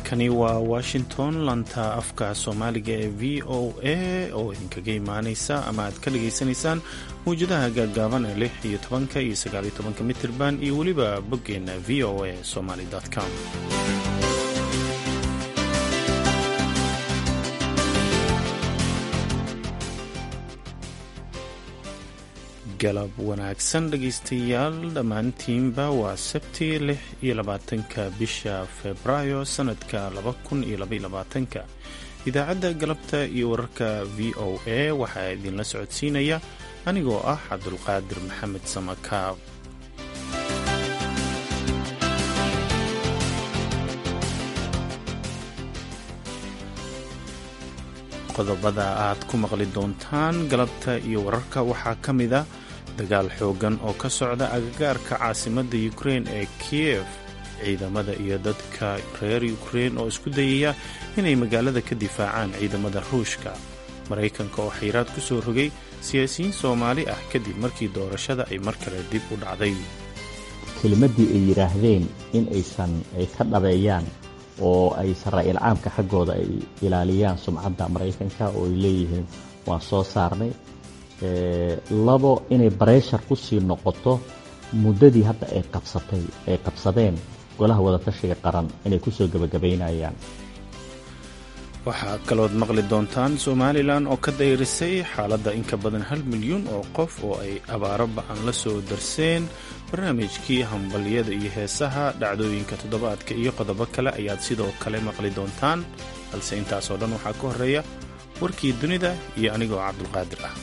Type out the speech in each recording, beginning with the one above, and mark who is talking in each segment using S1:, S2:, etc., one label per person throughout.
S1: halkani waa washington lanta afka soomaaliga ee v o a oo idinkaga imaaneysa ama aad ka dhagaysanaysaan mawjadaha gaagaaban ee lix iyo tobanka iyo sagaaliyo tobanka mitirban iyo weliba boggeena v o a somaly com galab wanaagsan dhegaystayaal dhammaantiinba waa sabti lix iyo labaatanka bisha febraayo sanadka laba kun iyo labaiyo labaatanka idaacadda galabta iyo wararka v o a waxaa idinla socodsiinaya anigoo ah cabdulqaadir maxamed samakaab qodobada aad ku maqli doontaan galabta iyo wararka waxaa ka mid a dagaal xoogan oo ka socda agagaarka caasimadda ukrein ee kiev ciidamada iyo dadka reer ukrein oo isku dayaya inay magaalada ka difaacaan ciidamada ruushka maraykanka oo xayiraad ku soo rogay siyaasiyiin soomaali ah kadib markii doorashada ay mar kale dib u dhacday
S2: kelimaddii ay yidhaahdeen in aysan ay ka dhabeeyaan oo ay saraa'iil caamka xaggooda ay ilaaliyaan sumcadda maraykanka oo ay leeyihiin waan soo saarnay labo inay bareshar ku sii noqoto muddadii hadda ay qabsatay ay qabsadeen golaha wadatashiga qaran inay kusoo gebagabaynayaan
S1: waxaa kalood maqli doontaan somalilan oo ka dayrisay xaaladda in ka badan hal milyuun oo qof oo ay abaaro ba-an la soo darseen barnaamijkii hambalyada iyo heesaha dhacdooyinka toddobaadka iyo qodobo kale ayaad sidoo kale maqli doontaan balse intaasoo dhan waxaa ka horreeya warkii dunida iyo anigoo cabdulqaadir ah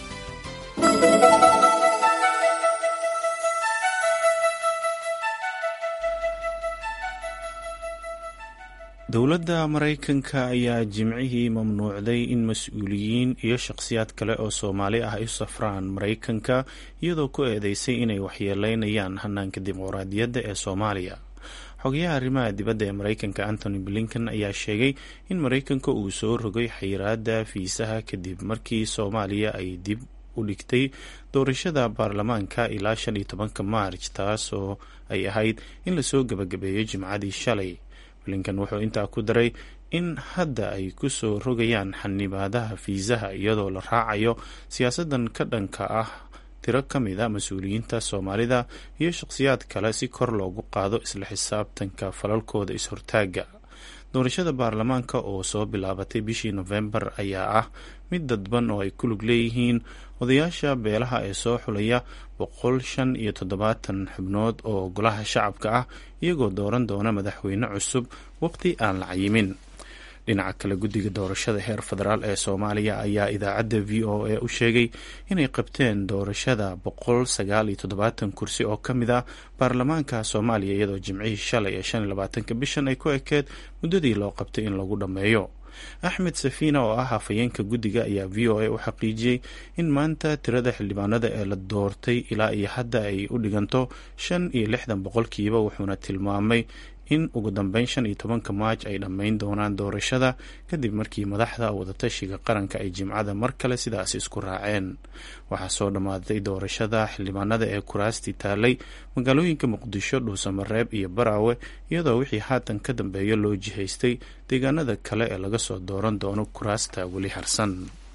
S1: dowladda maraykanka ayaa jimcihii mamnuucday in mas-uuliyiin iyo shakhsiyaad kale oo soomaali ah ay u safraan maraykanka iyadoo ku eedeysay inay waxyeeleynayaan hanaanka dimuqraadiyadda ee soomaaliya xogayaha arrimaha dibadda ee maraykanka antony blinken ayaa sheegay in maraykanka uu soo rogay xayiraadda fiisaha kadib markii soomaaliya ay dib u dhigtay doorashada baarlamaanka ilaa shan iyo tobanka maarj taasoo ay ahayd in lasoo gebagabeeyo jimcadii shalay blinken wuxuu intaa ku daray in hadda ay ku soo rogayaan xanibaadaha fiisaha iyadoo la raacayo siyaasadan ka dhanka ah tiro ka mid a mas-uuliyiinta soomaalida iyo shaqhsiyaad kale si kor loogu qaado isla xisaabtanka falalkooda is-hortaaga doorashada baarlamaanka oo soo bilaabatay bishii nofembar ayaa ah mid dadban oo ay ku lug leeyihiin odayaasha beelaha ee soo xulaya boqol shan iyo toddobaatan xubnood oo golaha shacabka ah iyagoo dooran doona madaxweyne cusub waqti aan la cayimin dhinaca kale guddiga doorashada heer federaal ee soomaaliya ayaa idaacadda v o a u sheegay inay qabteen doorashada boqol sagaal iyo toddobaatan kursi oo ka mid ah baarlamaanka soomaaliya iyadoo jimcihii shalay ee shan iyo labaatanka bishan ay ku ekeed muddadii loo qabtay in lagu dhammeeyo axmed safiina oo ah hafayeenka guddiga ayaa v o a u xaqiijiyey in maanta tirada xildhibaanada ee la doortay ilaa iyo hadda ay u dhiganto shan iyo lixdan boqolkiiba wuxuuna tilmaamay in ugu dambeyn shan iyo tobanka maaj ay dhammayn doonaan doorashada kadib markii madaxda wadatashiga qaranka ay jimcada mar kale sidaas isku raaceen waxaa soo dhammaaday doorashada xildhibaanada ee kuraastii taalay magaalooyinka muqdisho dhuusamareeb iyo baraawe iyadoo wixii haatan ka dambeeya loo jihaystay deegaanada kale ee laga soo dooran doono kuraasta weli harsan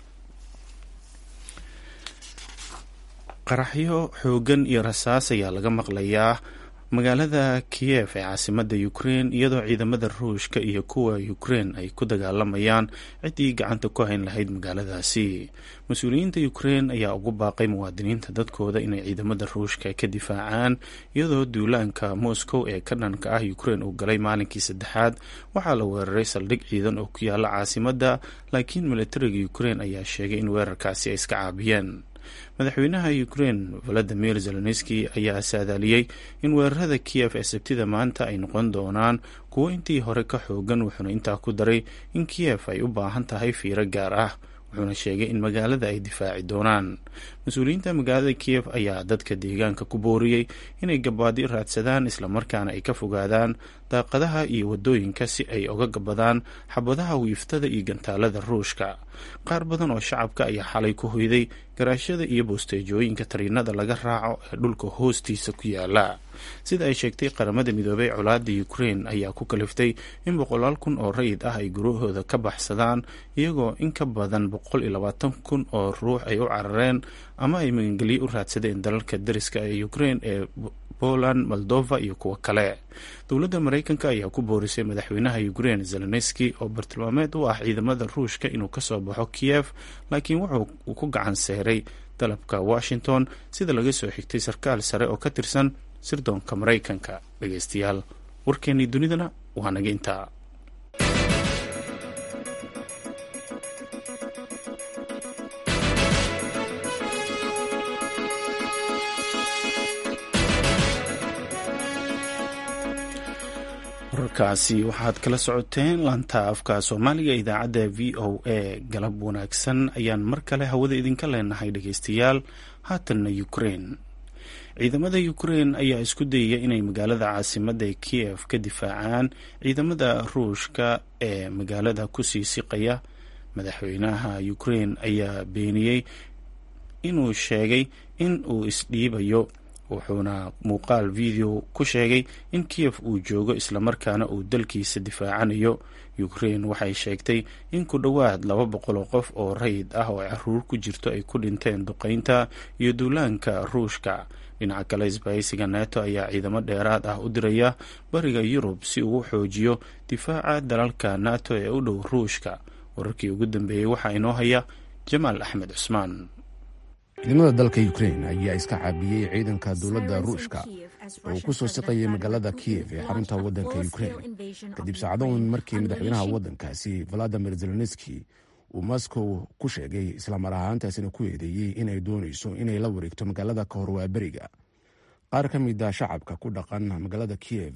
S1: qaraxyo xoogan iyo rasaas ayaa laga maqlayaa magaalada kiyev ee caasimadda ukrein iyadoo ciidamada ruushka iyo kuwa ukrein ay ku dagaalamayaan ciddii gacanta ku hayn lahayd magaaladaasi mas-uuliyiinta ukrein ayaa ugu baaqay muwaadiniinta dadkooda inay ciidamada ruushka ka difaacaan iyadoo duulaanka moscow ee ka dhanka ah ukrein uu galay maalinkii saddexaad waxaa la weeraray saldhig ciidan oo ku yaala caasimadda laakiin militariga ukrein ayaa sheegay in weerarkaasi ay iska caabiyeen madaxweynaha ukrein valadimir zelenski ayaa saadaaliyey in weerarada kiyef ee sabtida maanta ay noqon doonaan kuwo intii hore ka xoogan wuxuuna intaa ku daray in kiyef ay u baahan tahay fiiro gaar ah wuxuuna sheegay in magaalada ay difaaci doonaan mas-uuliyiinta magaalada kiyef ayaa dadka deegaanka ku booriyey inay gabaadi raadsadaan islamarkaana ay ka fogaadaan daaqadaha iyo wadooyinka si ay uga gabadaan xabadaha wiiftada iyo gantaalada ruushka qaar badan oo shacabka ayaa xalay ku hoyday garaashada iyo boosteejooyinka tariinada laga raaco ee dhulka hoostiisa ku yaala sida ay sheegtay qaramada midoobey colaada ukrain ayaa ku kaliftay in boqolaal kun oo rayid ah ay gurahooda ka baxsadaan iyagoo in ka badan boqol iyo labaatan kun oo ruux ay u carareen ama ay magangelyo u raadsadeen dalalka dariska ee ukrain ee poland moldova iyo kuwo kale dowladda maraykanka ayaa ku boorisay madaxweynaha ukrain zelenski oo bartilmaameed u ah ciidamada ruushka inuu kasoo baxo kiev laakiin wuxuu ku gacan seeray dalabka washington sida laga soo xigtay sarkaal sare oo ka tirsan sirdoonka maraykanka dhegeystayaal warkeennii dunidana waa naga intaa wararkaasi waxaad kala socoteen laanta afka soomaaliga idaacadda v o a galab wanaagsan ayaan mar kale hawada idinka leenahay dhegeystayaal haatanna ukrain ciidamada ukrain ayaa isku dayaya inay magaalada caasimadda ee kiev ka difaacaan ciidamada ruushka ee magaalada kusii siqaya madaxweynaha ukrain ayaa beeniyey inuu sheegay in uu isdhiibayo wuxuuna muuqaal video ku sheegay in kiev uu joogo islamarkaana uu dalkiisa difaacanayo ukrain waxay sheegtay in ku dhowaad laba boqol oo qof oo rayid ah oo caruur ku jirto ay ku dhinteen duqeynta iyo duulaanka ruushka dhinaca kale isbahaysiga neto ayaa ciidamo dheeraad ah u diraya bariga yurub si uu u xoojiyo difaaca dalalka nato ee u dhow ruushka wararkii ugu dambeeyey waxaa inoo haya jamaal axmed cusmaan
S3: ciidamada dalka ukrain ayaa iska caabiyey ciidanka dowladda ruushka oo ku soo siqayay magaalada kiev ee xarunta waddanka ukrain kadib saacadoon markii madaxweynaha waddankaasi valadimir zelenski uu moscow ku sheegay islamar ahaantaasina ku eedeeyey inay doonayso inay la wareegto magaalada ka hor waaberiga qaar ka mid a shacabka ku dhaqan magaalada kiev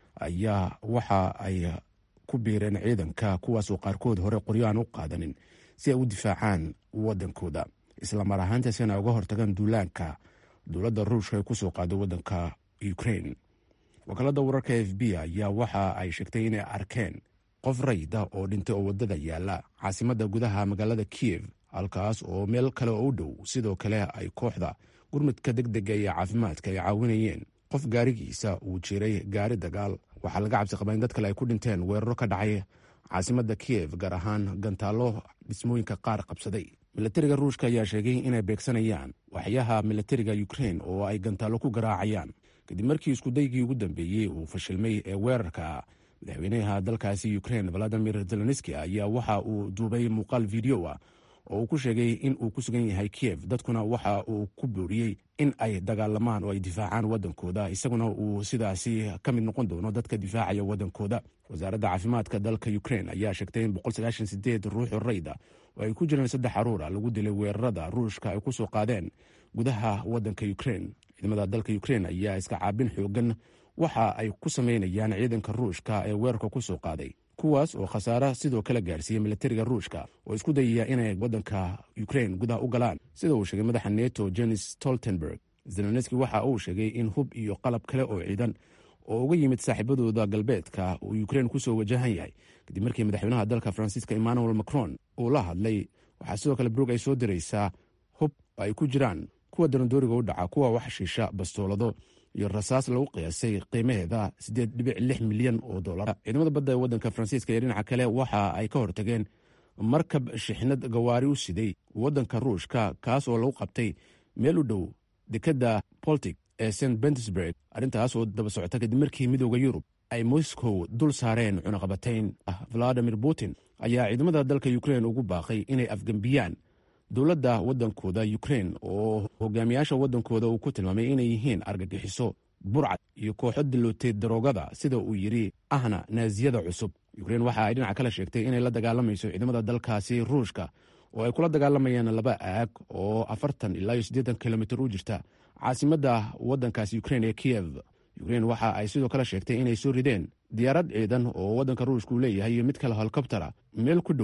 S3: ayaa waxa ay ku biireen ciidanka kuwaasoo qaarkood hore qoryoaan u qaadanin si ay u difaacaan waddankooda islamar ahaantaasina uga hortagaan duulaanka dowladda ruushka ay kusoo qaado waddanka ukrain wakaalada wararka f b ayaa waxa ay sheegtay inay arkeen qof rayda oo dhintay oo waddada yaala caasimadda gudaha magaalada kiev halkaas oo meel kale oo u dhow sidoo kale ay kooxda gurmudka deg dega iyo caafimaadka ay caawinayeen qof gaarigiisa uu jiray gaari dagaal waxaa laga cabsi qabaa in dad kale ay ku dhinteen weeraro ka dhacay caasimadda kiev gaar ahaan gantaallo dhismooyinka qaar qabsaday milatariga ruushka ayaa sheegay inay beegsanayaan waxyaha milatariga ukrain oo ay gantaallo ku garaacayaan kadib markii iskudaygii ugu dambeeyey uu fashilmay ee weerarka madaxweynaha dalkaasi ukrain valadimir zelenski ayaa waxa uu duubay muuqaal video ah oo uu ku sheegay in uu ku sugan yahay kiev dadkuna waxa uu ku booriyey in ay dagaalamaan oo ay difaacaan waddankooda isaguna uu sidaasi ka mid noqon doono dadka difaacaya waddankooda wasaaradda caafimaadka dalka ukrain ayaa sheegtay in ruuxu rayda oo ay ku jireen saddex caruura lagu dilay weerarada ruushka ay ku soo qaadeen gudaha waddanka ukrain ciidamada dalka ukrain ayaa iska caabin xoogan waxa ay ku sameynayaan ciidanka ruushka ee weerarka ku soo qaaday kuwaas oo khasaare sidoo kale gaarsiiyey milatariga ruushka oo isku dayaya inay waddanka ukrain gudaha u galaan sida uu sheegay madaxa neto jenis stoltenberg zelenski waxa uu sheegay in hub iyo qalab kale oo ciidan oo uga yimid saaxiibadooda galbeedka uu ukrain kusoo wajahan yahay kadib markii madaxweynaha dalka faransiiska emmanuel macron uu la hadlay waxaa sidoo kale brog ay soo diraysaa hub ay ku jiraan kuwa darandooriga u dhaca kuwa wax shiisha bastoolado iyo rasaas lagu qiyaasay qiimaheeda siddeed dhibic lix milyan oo dollar ciidamada badda ee waddanka faransiiska iyo dhinaca kale waxa ay ka hortageen markab shixnad gawaari u siday waddanka ruushka kaas oo lagu qabtay meel u dhow dekedda boltic ee st bentersburg arrintaas oo daba socota kadib markii midooda yurub ay moscow dul saareen cunaqabatayn valadimir putin ayaa ciidamada dalka ukrain ugu baaqay inay afgembiyaan dowladda waddankooda ukrain oo hogaamiyaasha waddankooda uu ku tilmaamay inay yihiin argagixiso burcad iyo kooxo dilootay daroogada sida uu yidhi ahna naasiyada cusub ukrain waxa ay dhinaca kale sheegtay inay la dagaalamayso ciidamada dalkaasi ruushka oo ay kula dagaalamayaan laba aag oo afartan ilaa iyo siddeetan kilomitir u jirta caasimadda waddankaasi ukrain ee kiyev ukrain waxa ay sidoo kale sheegtay inay soo rideen diyaarad ciidan oo waddanka ruushka uu leeyahay iyo mid kale holkobtera meel ku dhow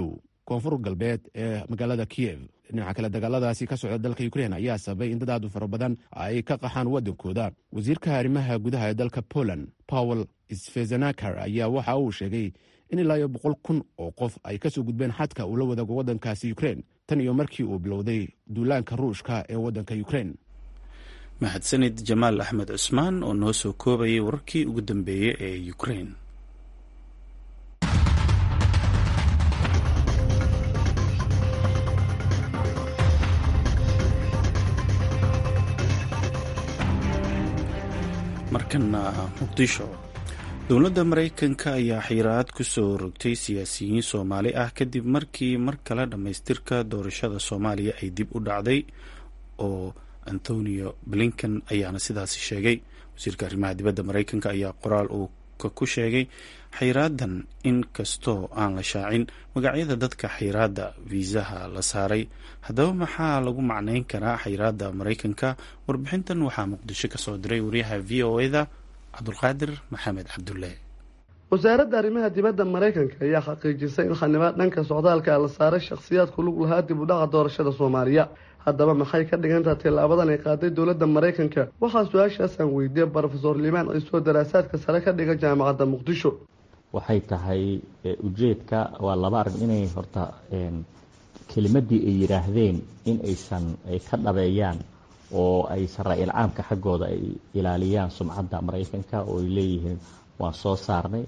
S3: koonfur galbeed ee magaalada kiyev dhinaca kale dagaaladaasi ka socda dalka ukrein ayaa sababay in dad aad u fara badan ay ka qaxaan waddankooda wasiirka arrimaha gudaha ee dalka poland powel sfezenakar ayaa waxa uu sheegay in ilaa iyo boqol kun oo qof ay ka soo gudbeen xadka uu la wadaago waddankaasi ukrein tan iyo markii uu bilowday duulaanka ruushka ee waddanka ukrein
S1: mahadsanid jamaal axmed cusmaan oo noo soo koobayay wararkii ugu dambeeyey ee ukrein markana muqdisho dowladda maraykanka ayaa xiiraad ku soo rogtay siyaasiyiin soomaali ah kadib markii mar kale dhammaystirka doorashada soomaaliya ay dib u dhacday oo antonio blinken ayaana sidaasi sheegay wasiirka arrimaha dibadda maraykanka ayaa qoraal uu ku sheegay xayraadan in kastoo aan la shaacin magacyada dadka xayraadda fiisaha la saaray haddaba maxaa lagu macnayn karaa xayraadda maraykanka warbixintan waxaa muqdisho kasoo diray wariyaha v o eda cabdulqaadir maxamed cabdulle
S4: wasaaradda arrimaha dibadda maraykanka ayaa xaqiijisay in xanibaad dhanka socdaalka la saaray shakhsiyaadku lug lahaa dib u dhaca doorashada soomaaliya haddaba maxay ka dhigantaha tillaabadan ay qaaday dowladda maraykanka waxaa su-aashaasaan weydiiyey brofesor limaan ciisoo daraasaadka sare ka dhiga jaamacadda muqdisho
S2: waxay tahay ujeedka waa laba arrin inay horta kelimadii ay yidhaahdeen in aysan ay ka dhabeeyaan oo ay saraa-il caamka xaggooda ay ilaaliyaan sumcadda maraykanka oo ay leeyihiin waan soo saarnay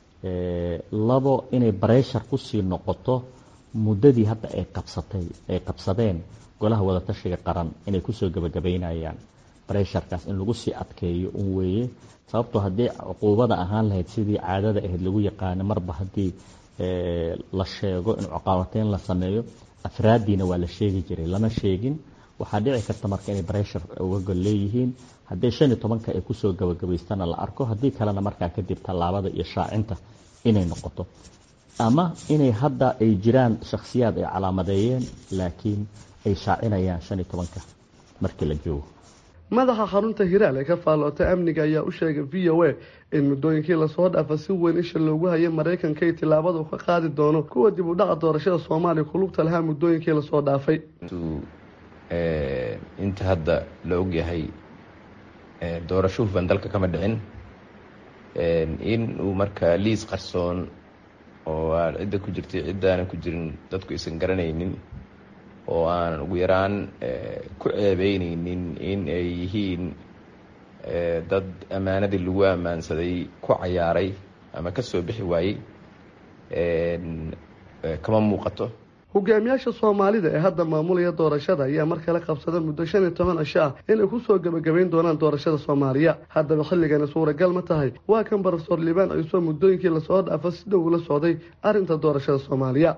S2: labo inay bareshar kusii noqoto muddadii hadda ay qabsatay ay qabsadeen golaha wadatashiga qaran inay kusoo gebagabaynayaan baresharkaas in lagu sii adkeeyo un weeye sababtoo haddii cuquubada ahaan lahayd sidii caadada ahayd lagu yaqaano marba haddii la sheego in cuqaabateyn la sameeyo afraaddiina waa la sheegi jiray lama sheegin waxaa dhici karta marka inay bareshar uga gol leeyihiin haddii shan iyo tobanka ay kusoo gabagabaystana la arko haddii kalena markaa kadib tallaabada iyo shaacinta inay noqoto ama inay hadda ay jiraan shakhsiyaad ay calaamadeeyeen laakiin ay shaacinayaan shan iyo tobanka markii la joogo
S4: madaxa xarunta hiraal ee ka faallootay amniga ayaa u sheegay v o a in muddooyinkii lasoo dhaafa si weyn isha loogu hayay maraykanka iyo tillaabada uu ka qaadi doono kuwa dib u dhaca doorashada soomaaliya kulugta lahaa muddooyinkii lasoo dhaafay
S5: inta hadda la ogyahay doorasho hufan dalka kama dhicin in uu markaa liis qarsoon oo aan cidda ku jirtay ciddaanan ku jirin dadku aysan garanaynin oo aan ugu yaraan ku ceebeyneynin in ay yihiin dad ammaanadii lagu ammaansaday ku cayaaray ama ka soo bixi waayey kama muuqato
S4: hogaamiyaasha soomaalida ee hadda maamulaya doorashada ayaa mar kale qabsada muddo shan iyo toban cisho ah inay kusoo gebagabayn doonaan doorashada soomaaliya haddaba xilligani suuragal ma tahay waa kan brofesor liibaan ciisoo muddooyinkii lasoo dhaafo si dhow ula socday arrinta doorashada soomaaliya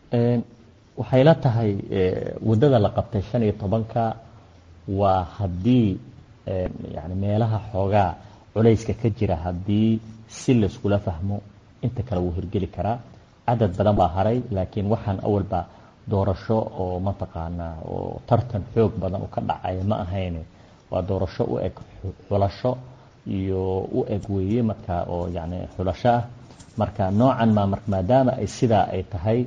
S2: waxay la tahay waddada la qabtay shan iyo tobanka waa haddii yani meelaha xoogaa culayska ka jira haddii si layskula fahmo inta kale wuu hirgeli karaa cadad badan baa haray laakiin waxaan awalba doorasho oo mataqaanaa oo tartan xoog badan u ka dhacaya ma ahayne waa doorasho u eg xulasho iyo u eg weeye marka oo yani xulasho ah marka noocan ma maadaama ay sidaa ay tahay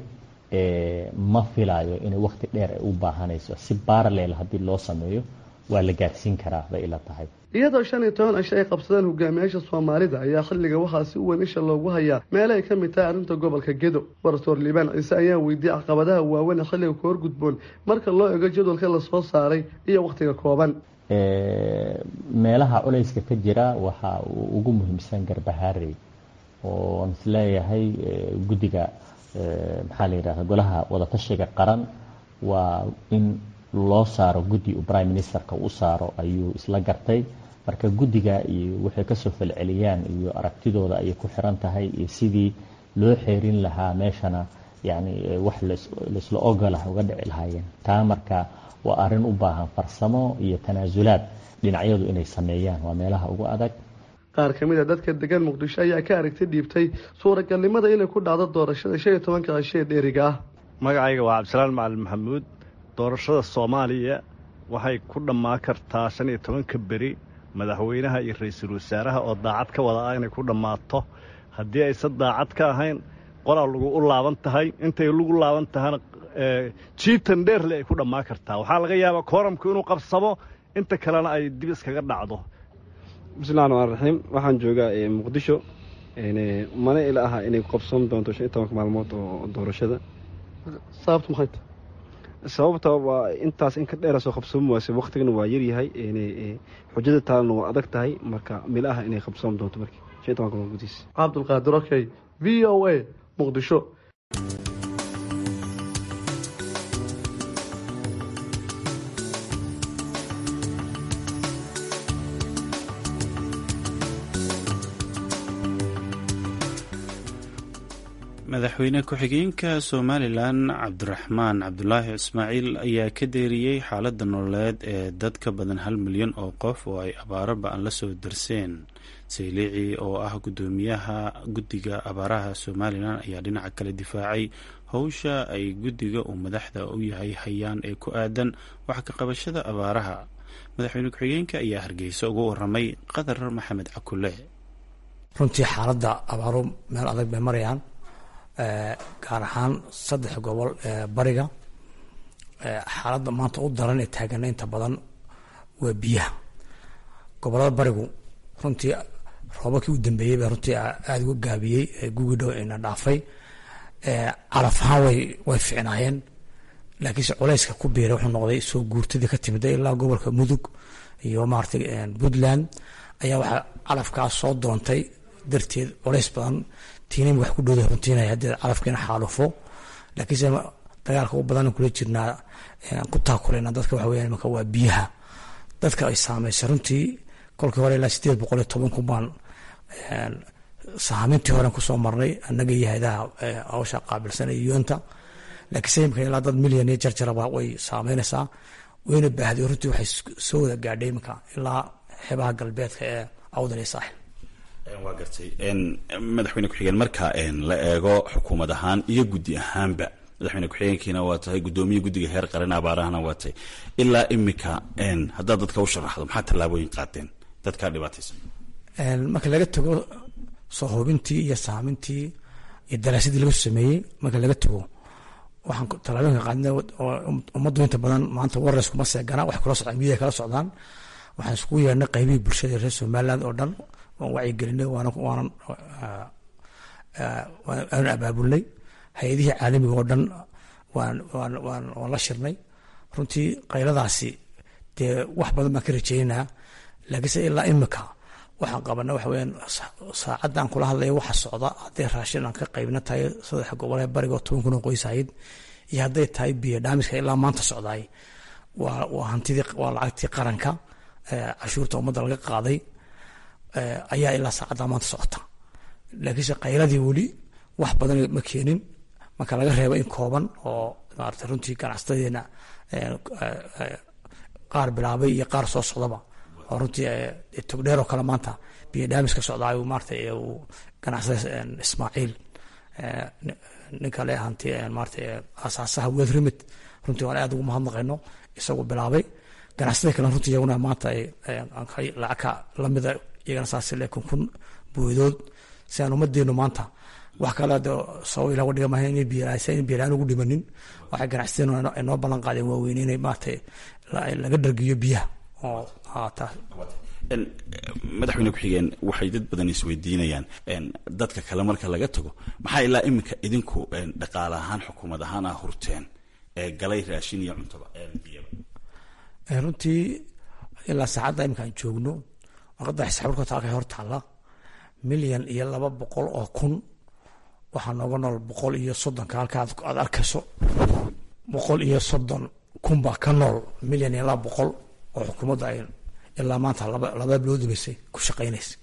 S2: ma filayo inay wakti dheer ay u baahanayso si baaraleel haddii loo sameeyo waa la gaarsiin karaa bay ila tahay
S4: iyadoo shan iyo toban cisho ay qabsadeen hogaamiyaasha soomaalida ayaa xilliga waxaa si weyn isha loogu hayaa meel ay ka mid tahay arrinta gobolka gedo barsoor liibaan ciise ayaa weydiiyey caqabadaha waaweyn ee xilliga ku horgudboon marka loo ego jadwalka lasoo saaray iyo wakhtiga kooban
S2: meelaha culayska ka jira waxaa ugu muhiimsan garbahaarey oo aan isleeyahay guddiga maxaa la yidhahda golaha wadatashiga qaran waa in loo saaro guddi uu prime ministerka u saaro ayuu isla gartay marka guddiga iyo waxay kasoo falceliyaan iyo aragtidooda ayay ku xiran tahay iyo sidii loo xeerin lahaa meeshana yani wax laisla ogolah uga dhici lahaayeen taa marka waa arrin u baahan farsamo iyo tanaasulaad dhinacyadu inay sameeyaan waa meelaha ugu adag
S4: qaar ka mid a dadka degan muqdisho ayaa ka aragti dhiibtay suuragalnimada inay ku dhacdo doorashada shan iyo tobanka cisho ee dheeriga ah
S6: magacayga waa cabdisalaan macalin maxamuud doorashada soomaaliya waxay ku dhammaan kartaa shan iyo tobanka beri madaxweynaha iyo ra-iisul wasaaraha oo daacad ka wada ah inay ku dhammaato haddii aysan daacad ka ahayn qolaa lagu u laaban tahay intay lagu laaban tahana jiitan dheerle ay ku dhammaan kartaa waxaa laga yaabaa kooramku inuu qabsamo inta kalena ay dib iskaga dhacdo
S7: bismillahi raxmaan raxiim waxaan joogaa muqdisho mana ila aha inay qabsoon doonto shan iyo tobanka maalmood oo doorashada
S4: sababtu maxay tahay
S7: sababta waa intaas in ka dheera soo qabsoomi waase waktigana waa yaryahay xujada taalana waa adag tahay marka mila aha inay qabsoon doonto markii shan iyo tobanka maalmood gudihiis
S4: cabdulqaadir okey v o a muqdisho
S1: madaxweyne ku-xigeenka somalilan cabdiraxmaan cabdulaahi ismaaciil ayaa ka deeriyey xaaladda nololeed ee dad ka badan hal milyan oo qof oo ay abaaro ba-an la soo darseen sayliici oo ah guddoomiyaha guddiga abaaraha somalilan ayaa dhinaca kale difaacay howsha ay guddiga uu madaxda u yahay hayaan ee ku aadan wax ka qabashada abaaraha madaxweyne ku-xigeenka ayaa hargeysa uga waramay qadar maxamed cakule
S8: runtii xaaladda abaaru meel adag bay marayaan gaar ahaan saddex gobol ee bariga xaaladda maanta u daran ee taagana inta badan waa biyaha gobolada barigu runtii roobabkii u dambeeyey baa runtii aada uga gaabiyey gugi dhow ina dhaafay calaf ahaan way way ficnaayeen laakiinse culeyska ku biiray wuxuu noqday soo guurtadii ka timida ilaa gobolka mudug iyo maaragtay puntland ayaa waxaa calafkaas soo doontay darteed culeys badan tiinin wax ku dhowda runtiinaya haddii calafkiina xaalufo laakiinse dagaalka u badan kula jirnaa ku taakuleyna dadka waxa weeyaan imanka waa biyaha dadka ay saameysay runtii kolkii hore ilaa sideed boqol iyo toban kun baan sahaamintii horen kusoo marnay annaga iyo hayadaha hawsha qaabilsanay yuunta laakiinse imika ilaa dad milyan iyo jarjaraba way saameynaysaa wayna baahday runtii waxay soo wada gaadhay iminka ilaa xeebaha galbeedka ee awdal iyo saaxil
S9: waa gartay madaxweyne ku-xigeen marka la eego xukuumad ahaan iyo guddi ahaanba madaxweyne ku-xigeenkiina waa tahay guddoomiye guddiga heer qaran abaarahana waa tahay ilaa imika haddaad dadka u sharaxdo maxaa tallaabooyin qaateen dadkaa dhibaataysan
S8: marka laga tago soo hubintii iyo saamintii iyo daraasadii laga sameeyey marka laga tago waxaan tallaabooyinka qaadnay oo ummaddu inta badan maanta warres kuma seegana wax kula socdaan midiya kala socdaan waxaan iskugu yeernay qaybihii bulshada reer somaliland oo dhan waan wacyigelinay waana waanan waanu abaabulnay hay-adihii caalamiga oo dhan waan waan waan waan la shirnay runtii qayladaasi dee wax badan baan ka rajeynaa laakiinse ilaa imika waxaan qabana waxa weyaan saacaddan kula hadlaya waxa socda hadday raashin aan ka qaybna tahay saddex gobol ee bariga oo toban kun oo qoys ahayd iyo hadday tahay biyo dhaamiska ilaa maanta socdaay waa waa hantidii waa lacagtii qaranka cashuurta ummadda laga qaaday ayaa ilaa saacadda maanta socota laakiinse qayladii weli wax badan ma keenin marka laga reebo in kooban oo maarata runtii ganacsatadeena qaar bilaabay iyo qaar soo socdaba oo runtii togdheer oo kale maanta biyo dhaamis ka socdaa maarata uu ganacsada ismaaciil ninka le hanti maarata asaasaha weed rimid runtii waan aad ugu mahadnaqayno isagoo bilaabay ganacsatada kale runtii iyaguna maanta lacagka lamida iyagana saas le kun kun boodood si aan ummadeenu maanta wax kale sabab ilah dhiga maaha inay biyalaan ugu dhimanin waxay ganacsateenu inoo ballan qaadeen waaweyn inay maarata laga dhargiyo biyaha oo
S9: madaxweyne ku-xigeen waxay dad badan isweydiinayaan dadka kale marka laga tago maxaa ilaa iminka idinku dhaqaale ahaan xukuumad ahaan ah hurteen ee galay raashin iyo cuntaba
S8: runtii ilaa saacadda iminkaan joogno warqadda xisaabirka taalka hor taalla milyan iyo laba boqol oo kun waxaa nooga nool boqol iyo soddonka halka aad arkayso boqol iyo soddon kun baa ka nool milyan iyo laba boqol oo xukuumadda ay ilaa maanta laba bilood dhibaysay ku shaqaynaysa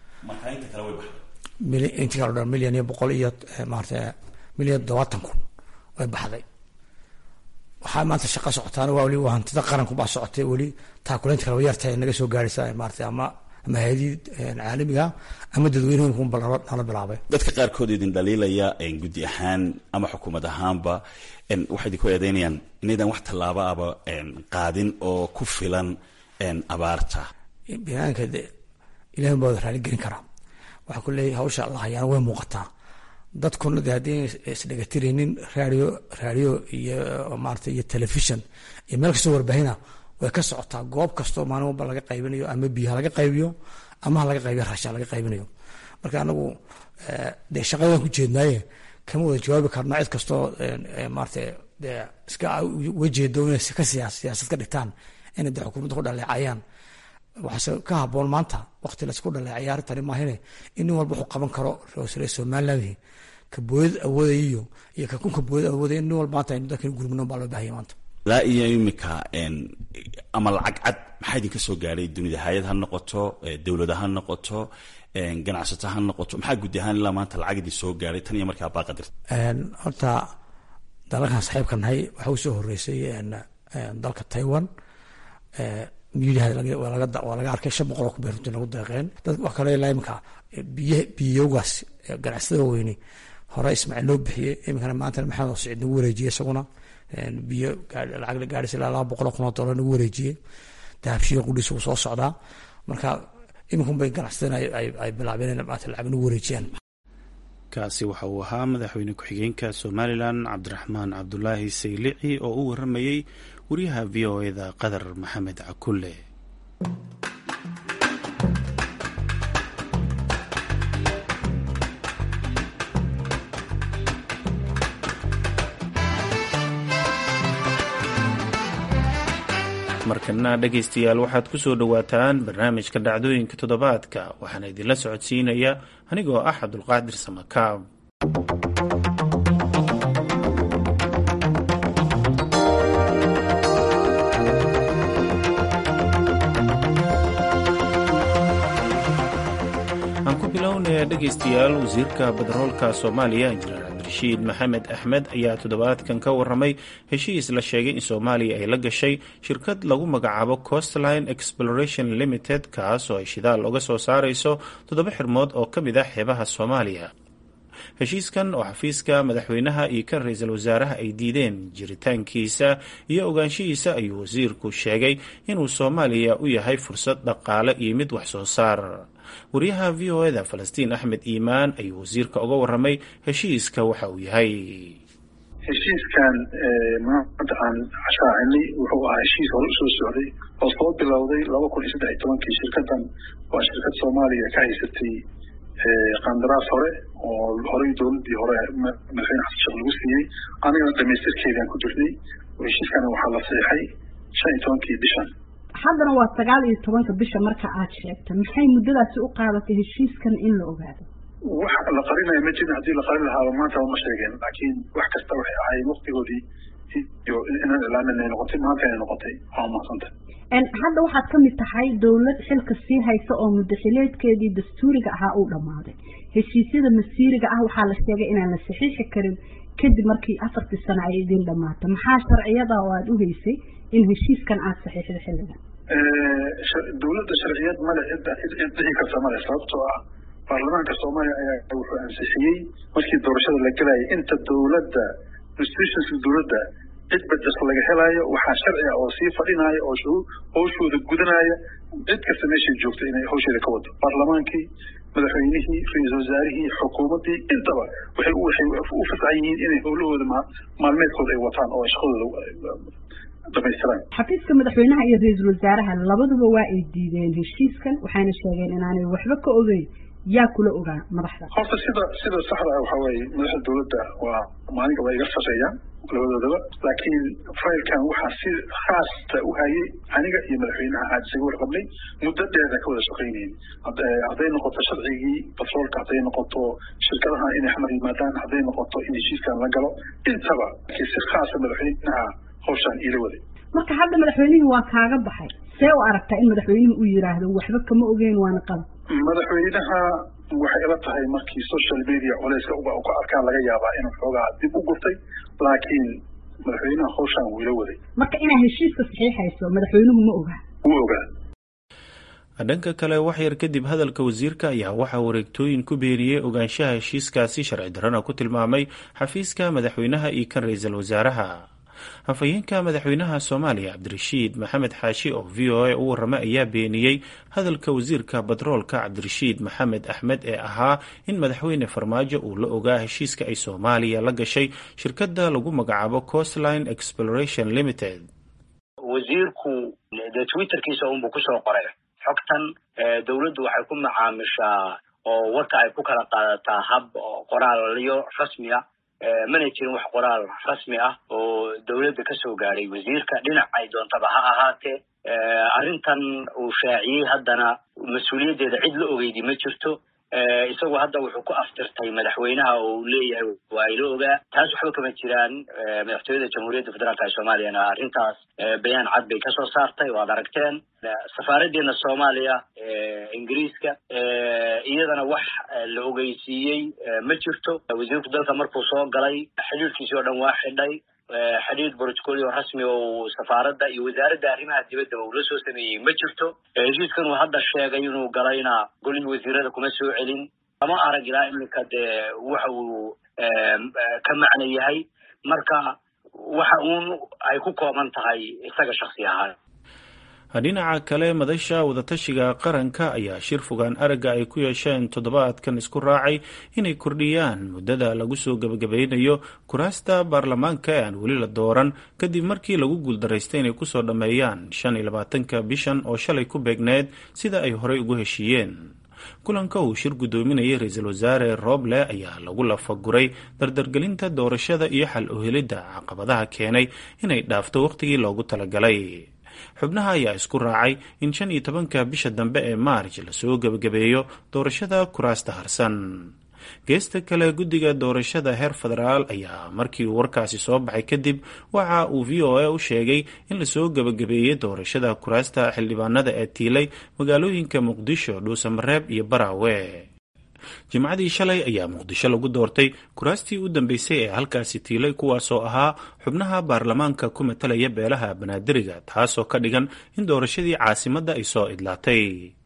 S8: intii kale dhan milyan iyo boqol iyo maarata milyan todobaatan kun way baxday waxaa maanta shaqa socotaana waa weli waa hantida qaranku baa socotay weli taakuleynta kale yarta naga soo gaaraysa maarata ama ama hay-adii caalamiga ama dadweynuhunba nala bilaabay
S9: dadka qaarkood idin dhaliilaya guddi ahaan ama xukuumad ahaanba waxay idinku eedeynayaan inaydan wax tallaabo aba qaadin oo ku filan abaarta
S8: binaadamka ilahin baa wada raali gelin karaa waxaa ku leeyahay hawsha la hayaana way muuqataa dadkuna de haddii isdhegatiraynin radio radio iyo maarata iyo telefishon iyo meel kastoo warbahina way ka socotaa goob kastoo maalin walba laga qaybinayo ama biyo ha laga qaybiyo ama ha laga qaybiyo raashin ha laga qaybinayo marka anagu dee shaqadan ku jeednaaye kama wada jawaabi karno cid kastoo maarata dee iska uga jeedo inay ka siyaasad ka dhigtaan inay de xukuumadda ku dhaleecayaan waxaase ka haboon maanta waqti laysku dhaleecaya arrintani maahine in nin walba wuxuu qaban karo reer somaliland ka booyad awoodayiyo iyo ka kunka booyad awoodaya nin walba maanta aynu dadkan gurmino baa loo bahaya maanta
S9: ilaa iyo imika ama lacag cad maxaa idinka soo gaadhay dunida hay-ad ha noqoto dowlada ha noqoto ganacsato ha noqoto maxaa guud ahaan ilaa maanta lacag idin soo gaadhay tan iyo markaa baaqa dirta
S8: horta dalalkan saxiibka nahay waxaa u soo horeysay dalka taiwan waa laga arkay shan boqol oo ku beer runtii lagu deeqeen dad wax kale ilaa imika biy biyogaas ganacsatada weyne hore ismaaciil loo bixiyey iminkana maanta maxamed oo siciid nagu wareejiyey isaguna biyo lacag la gaadhis ilaa laba boqol oo kun oo dollar nagu wareejiyey dahabshiyo qudhiis wuu soo socdaa marka iminkun bay ganacsatada ay bilaabeen in maanta lacag nagu wareejiyaan
S1: kaasi waxa uu ahaa madaxweyne ku-xigeenka somalilan cabdiraxmaan cabdulaahi saylici oo u waramayey wariyaha v o eda qadar maxamed cakulle markana dhegaystayaal waxaad ku soo dhowaataan barnaamijka dhacdooyinka toddobaadka waxaana idinla socodsiinaya anigoo ah cabdulqaadir samakaab aan ku bilownaya dhegaystayaal wasiirka badaroolka soomaaliya injineer cabdirashiid maxamed axmed ayaa toddobaadkan ka waramay heshiis la sheegay in soomaaliya ay la gashay shirkad lagu magacaabo costline exploration limited kaas oo ay shidaal uga soo saarayso toddoba xirmood oo ka mid ah xeebaha soomaaliya heshiiskan oo xafiiska madaxweynaha iyo kan ra-iisul wasaaraha ay diideen jiritaankiisa iyo ogaanshihiisa ayuu wasiirku sheegay inuu soomaaliya u yahay fursad dhaqaale iyo mid wax soo saar wariyaha v o eda falastiin axmed iimaan ayuu wasiirka uga waramay heshiiska waxa uu yahay
S10: heshiiskan maanta aan shaacinay wuxuu ahaa heshiis hore usoo socday oo soo bilowday laba kun iyo saddex iyo tobankii shirkadan waa shirkad soomaaliya ka haysatay qandaraas hore oo horey dowladii hore madaxweyne xasan sheekh lagu siiyey anigana dhamaystirkeedaan ku jirnay heshiiskana waxaa la seexay shan iyo tobankii bishan
S11: haddana waa sagaal iyo tobanka bisha marka aad sheegtay maxay muddadaasi u qaadatay heshiiskan in la ogaado
S10: wax la qarinaya ma jirin haddii la qarin lahaaba maanta ma sheegeen laakiin wax kasta waxay ahaayeen waqtigoodii iyo inaan ilaamin ay noqotay maanta inay noqotay waa mahadsanta
S11: hadda waxaad ka mid tahay dowlad xilka sii haysa oo muddaxileedkeedii dastuuriga ahaa uu dhammaaday heshiisyada masiiriga ah waxaa la sheegay inaan la saxiixi karin kadib markii afartii sano ay idin dhammaatay maxaa sharciyada oo aada u haysay in heshiiskan aada saxiixda xilligan
S10: dowladda sharciyad male cid dhici karta male sababtoo ah baarlamaanka soomaaliya ayaa wuxuu ansixiyey markii doorashada la gelayay inta dowladda institutionska dowladda cid bajas laga helaayo waxaa sharci ah oo sii fadhinaya oo hawshooda gudanaya cid kasta meeshay joogta inay hawsheeda ka wado baarlamaankii madaxweynihii ra-iisul wasaarihii xukuumaddii intaba waxay waxay u fasaxan yihiin inay howlahooda maalmeedkooda ay wataan oo shaqadooda dhamaystiraan
S11: xafiiska madaxweynaha iyo ra-iisul wasaaraha labaduba waa ay diideen heshiiskan waxayna sheegeen inaanay waxba ka ogeyn yaa kula ogaa madaxda
S10: horta sida sida saxda ah waxaa weeye madaxda dowladda waa maalinka waa iga sarreeyaan labadoodaba laakiin faylkan waxaa si khaasta u hayay aniga iyo madaxweynaha aad isaga warqabnay muddo dheerna ka wada shaqaynayn hadday noqoto sharcigii batroolka hadday noqoto shirkadaha inay xamar yimaadaan hadday noqoto in heshiiskan la galo intaba laakiin si khaasa madaxweynaha hawshaan iila waday
S11: marka hadda madaxweynihii waa kaaga baxay see u aragtaa in madaxweynuhu uu yidhaahdo waxba kama ogeyn waana qalab
S10: madaxweynaha waxay ila tahay markii social media culeyska ka arkaan laga yaabaa inuu xoogaa dib u gurtay laakiin madaxweynaha hawshaan wuu ila waday
S11: marka inaad heshiiska saxiixayso madaxweynuhu ma ogaa
S10: wuu ogaa
S1: dhanka kale wax yar kadib hadalka wasiirka ayaa waxaa wareegtooyin ku beeniyey ogaanshaha heshiiskaasi sharci darrana ku tilmaamay xafiiska madaxweynaha iyo kan ra-iisul wasaaraha hafayeenka madaxweynaha soomaaliya cabdirashiid maxamed xaashi oo v o a u warramay ayaa beeniyey hadalka wasiirka batroolka cabdirashiid maxamed axmed ee ahaa in madaxweyne farmaajo uu la ogaa heshiiska ay soomaaliya la gashay shirkadda lagu magacaabo coastline exploration limited
S12: wasiirku dee twitterkiisa unbuu kusoo qoray xogtan dowladdu waxay ku macaamishaa oo warka ay ku kala qaadataa hab qoraalyo rasmi ah mana jirin wax qoraal rasmi ah oo dowladda kasoo gaadhay wasiirka dhinac ay doontaba ha ahaatee arrintan uu shaaciyey haddana mas-uuliyaddeeda cid la ogeydi ma jirto isagu hadda wuxuu ku aftirtay madaxweynaha oo uu leeyahay waa ila ogaa taas waxba kama jiraan madaxtooyada jamhuuriyadda federaalka ee soomaaliyana arrintaas bayaan cad bay kasoo saartay waad aragteen safaaraddeena soomaaliya ingiriiska iyadana wax la ogeysiiyey ma jirto wasiirku dalka markuu soo galay xidhiirkiisii oo dhan waa xidhay xidhiir brotocolio rasmi oo safaaradda iyo wasaaradda arrimaha dibaddaba uu la soo sameeyey ma jirto heshiiskan uu hadda sheegay inuu galayna golihii wasiirada kuma soo celin lama arag ilaa iminka dee waxa uu ka macno yahay marka waxa uun ay ku kooban tahay isaga shaksi ahaan
S1: dhinaca kale madasha wadatashiga qaranka ayaa shir fogaan aragga ay ku yeesheen toddobaadkan isku raacay inay kordhiyaan muddada lagu soo gebagabeynayo kuraasta baarlamaanka ee aan weli la dooran kadib markii lagu guuldaraystay inay kusoo dhammeeyaan shan iyo labaatanka bishan oo shalay ku beegneed sida ay horey ugu heshiiyeen kulanka uu shir guddoominayay ra-iisul wasaare rooble ayaa lagu lafaguray dardargelinta doorashada iyo xal u helidda caqabadaha keenay inay dhaafto wakhtigii loogu talagalay xubnaha ayaa isku raacay in shan iyo tobanka bisha dambe ee maarj lasoo gebagabeeyo doorashada kuraasta harsan geesta kale guddiga doorashada heer federaal ayaa markii uu warkaasi soo baxay kadib waxa uu v o a u sheegay in lasoo gebagabeeyey doorashada kuraasta xildhibaanada ee tiilay magaalooyinka muqdisho dhuusamareeb iyo baraawe jimcadii shalay ayaa muqdisho lagu doortay kuraastii u dambeysay ee halkaasi tiilay kuwaasoo ahaa xubnaha baarlamaanka ku matalaya beelaha banaadiriga taasoo ka dhigan in doorashadii caasimadda ay soo idlaatay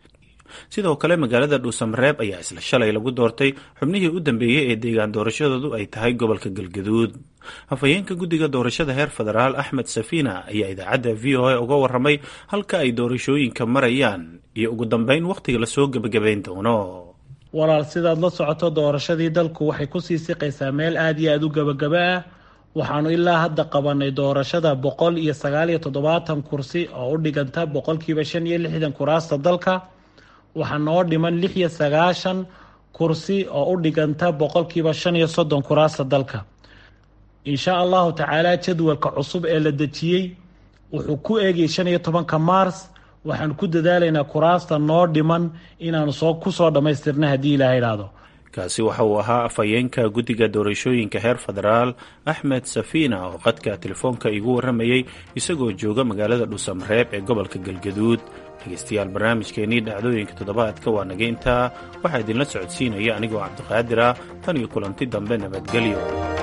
S1: sidoo kale magaalada dhuusamareeb ayaa isla shalay lagu doortay xubnihii u dambeeyey ee deegaan doorashadoodu ay tahay gobolka galgaduud hafayeenka guddiga doorashada heer federaal axmed safiina ayaa idaacadda v o a uga warramay halka ay doorashooyinka marayaan iyo ugu dambeyn wakhtiga lasoo gebagabayn doono
S13: walaal sidaad la socoto doorashadii dalku waxay kusii siqaysaa meel aada iyo aada u gebagaba ah waxaanu ilaa hadda qabanay doorashada boqol iyo sagaal iyo toddobaatan kursi oo u dhiganta boqolkiiba shan iyo lixdan kuraasta dalka waxaa noo dhiman lix iyo sagaashan kursi oo u dhiganta boqolkiiba shan iyo soddon kuraasta dalka insha allahu tacaala jadwalka cusub ee la dejiyey wuxuu ku eegayay shan iyo tobanka mars waxaan ku dadaalaynaa kuraasta noo dhiman inaanu soo kusoo dhammaystirna haddii ilaah idhaahdo
S1: kaasi waxa uu ahaa afhayeenka guddiga doorashooyinka heer federaal axmed safiina oo qadka telefoonka igu warramayey isagoo jooga magaalada dhuusamareeb ee gobolka galgaduud dhegeystayaal barnaamijkeennii dhacdooyinka toddobaadka waa naga intaa waxaa idinla socodsiinaya anigoo cabdiqaadir ah tan iyo kulanti dambe nabadgelyo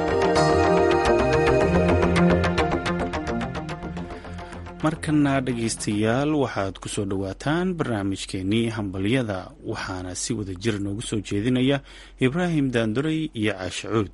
S1: markana dhegaystayaal waxaad ku soo dhowaataan barnaamijkeennii hambalyada waxaana si wada jir noogu soo jeedinaya ibraahim daanduray iyo caashacuud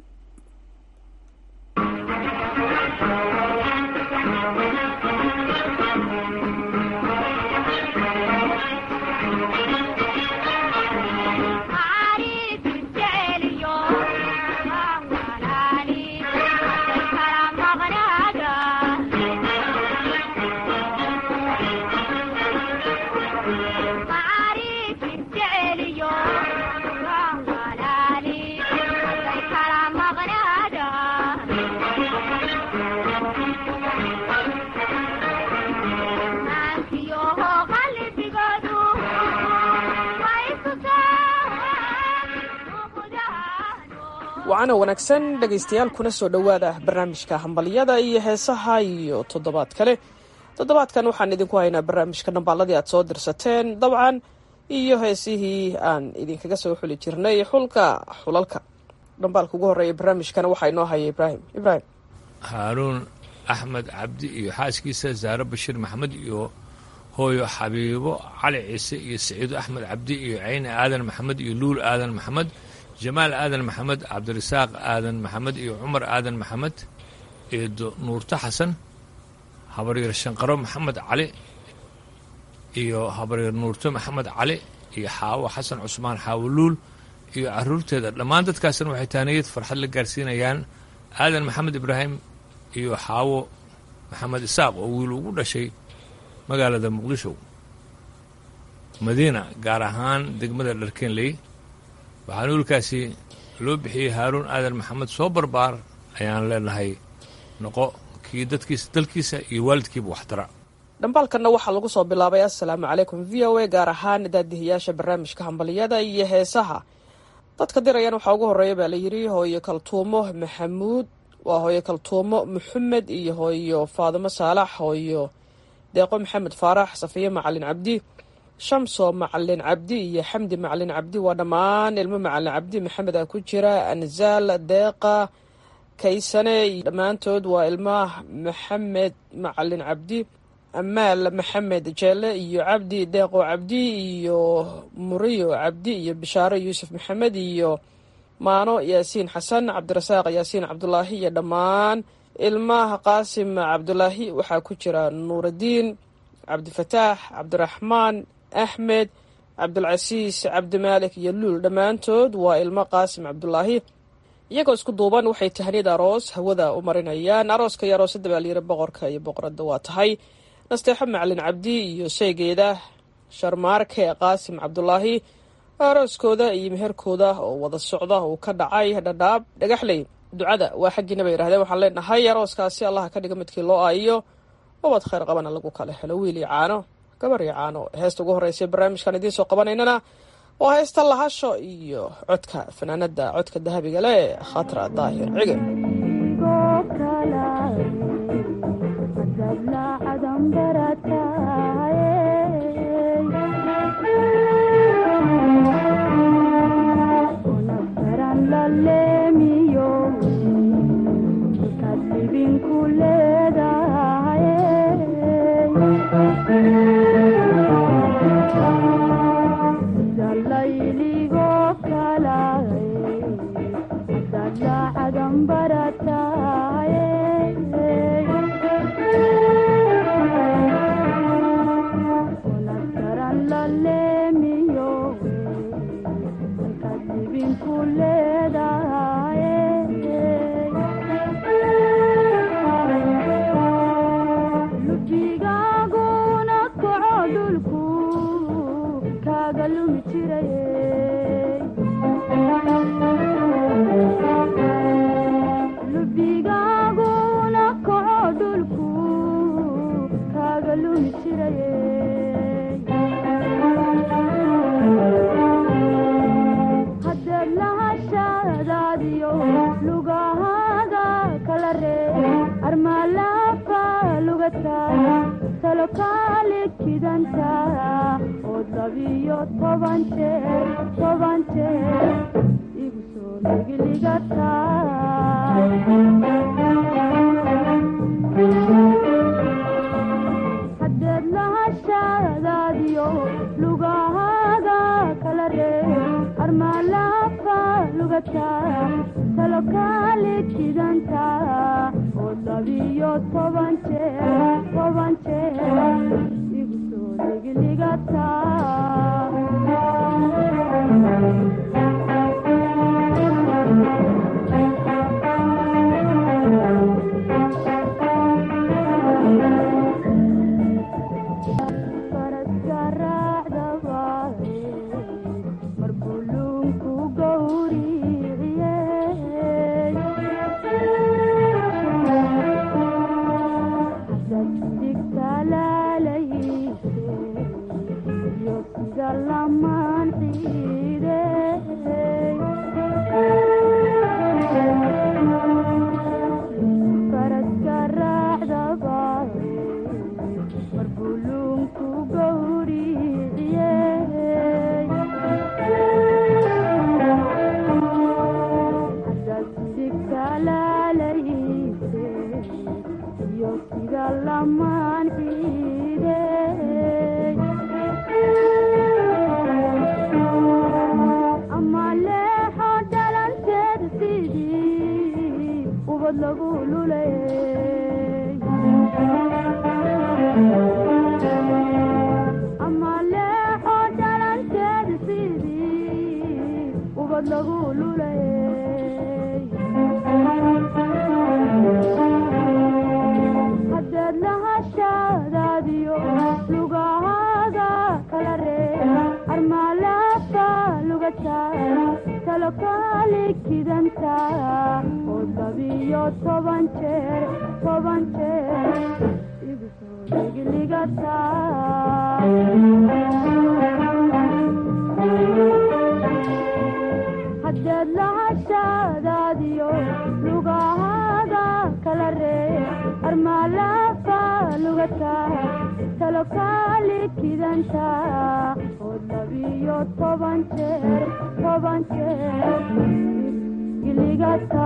S14: wacana wanaagsan dhegaystayaal kuna soo dhowaada barnaamijka hambalyada iyo heesaha iyo toddobaad kale toddobaadkan waxaan idinku haynaa barnaamijka dhambaaladii aad soo dirsateen dabcan iyo heesihii aan idinkaga soo xuli jirnay xulka xulalka dhambaalka ugu horreeya barnaamijkana waxaa inoo haya ibraahim ibraahim
S15: haaruun axmed cabdi iyo xaaskiisa zaare bashiir maxamed iyo hooyo xabiibo cali ciise iyo saciido axmed cabdi iyo cayne aadan maxamed iyo luul aadan maxamed jamaal aadan maxamed cabdirasaaq aadan maxamed iyo cumar aadan maxamed eedo nuurto xasan habaryar shanqaro maxamed cali iyo habaryar nuurto maxamed cali iyo xaawo xasan cusmaan xaawo luul iyo caruurteeda dhammaan dadkaasna waxay taaniyad farxad la gaarsiinayaan aadan maxamed ibraahim iyo xaawo maxamed isaaq oo wiil ugu dhashay magaalada muqdisho madiina gaar ahaan degmada dharkenley waxaana wiilkaasi loo bixiyey haaruun aadan maxamed soo barbaar ayaan leenahay noqo kii dadkiisa dalkiisa iyo waalidkiiba waxtara
S14: dhambaalkanna waxaa lagu soo bilaabay assalaamu calaykum v o a gaar ahaan daadihiyaasha barnaamijka hambaliyada iyo heesaha dadka dirayaan waxaa ugu horeeya baa layidhi hooyo kaltuumo maxamuud waa hooyo kaltuumo maxamed iyo hooyo faadimo saalax hooyo deeqo maxamed faarax safiye macalin cabdi shamso macalin cabdi iyo xamdi macalin cabdi waa dhammaan ilmo macalin cabdi maxamed a ku jira anzaal deeqa kaysane dhammaantood waa ilmaha maxamed macalin cabdi amaal maxamed jeele iyo cabdi deeqo cabdi iyo muriyo cabdi iyo bishaaro yuusuf maxamed iyo maano yaasiin xasan cabdirasaaq yaasiin cabdulaahi iyo dhammaan ilmaha qaasim cabdulaahi waxaa ku jira nuuraddiin cabdifataax cabdiraxmaan axmed cabdulcasiis cabdimaalik iyo luul dhammaantood waa ilmo qaasim cabdulaahi iyagoo isku duuban waxay tahniyad aroos hawada u marinayaan arooska iyo aroosadda baa layiri boqorka iyo boqoradda waa tahay nasteexo macalin cabdi iyo sheygeeda sharmaarke qaasim cabdulaahi arooskooda iyo meherkooda oo wada socda uu ka dhacay dhadhaab dhagaxley ducada waa xaggiina bay yidhahdeen waxaan leenahay arooskaasi allaha ka dhiga midkii loo aayiyo ubad khayr qabana lagu kala helo wiil iyo caano gabar iyo caano heesta ugu horreysay barnaamijkan idiin soo qabanaynana waa heesta lahasho iyo codka fanaanada codka dahabiga leh khatra daahir cige
S16: lulay ama leexo dhalanteeda sidii ubad lagu lulay haddeed lahashadaadiyo lugahaaga kala reeb armaalafa lugata talokaali kidanta oo labiyo toban jeer toban jeer igu soo dhigligata haddeed lahashadaadiyo lugahaaga kala reeb armaalafa lugata talokaali kidanta oo labiyo toban jeer toban jeer giligata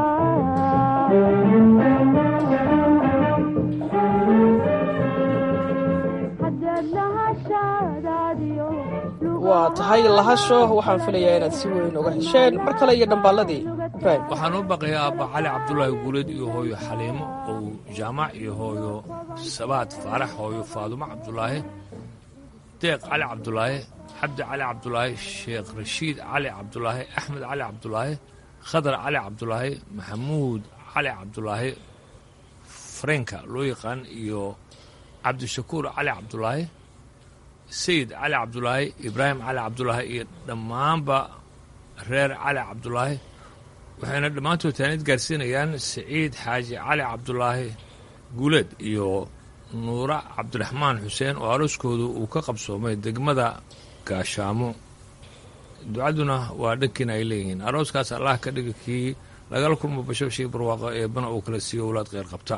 S16: haddeed lahashadaadiyo
S14: waa tahay lahasho waxaan filayaa inaad si weyn uga hesheen mar kale iyo dhambaalladii
S15: waxaan u baqayaa aabba cali cabdulaahi guuleed iyo hooyo xaliimo ow jaamac iyo hooyo sabaad faarax hooyo faadumo cabdulaahi deeq cali cabdulaahi cabdi cali cabdulaahi sheekh rashiid cali cabdulaahi axmed cali cabdulaahi khadar cali cabdulaahi maxamuud cali cabdulaahi farenka loo yaqaan iyo cabdishakuur cali cabdulaahi sayid cali cabdulaahi ibraahim cali cabdulaahi iyo dhammaanba reer cali cabdulaahi waxayna dhammaantood taanid gaarsiinayaan siciid xaaji cali cabdulaahi guuleed iyo nuura cabdiraxmaan xuseen oo arooskoodu uu ka qabsoomay degmada gaashaamo ducaduna waa dhankiina ay leeyihiin arooskaas allah ka dhiga kii lagala kulmo bashobshii barwaaqo eebbana uu kala siiyo owlaad kheyr qabta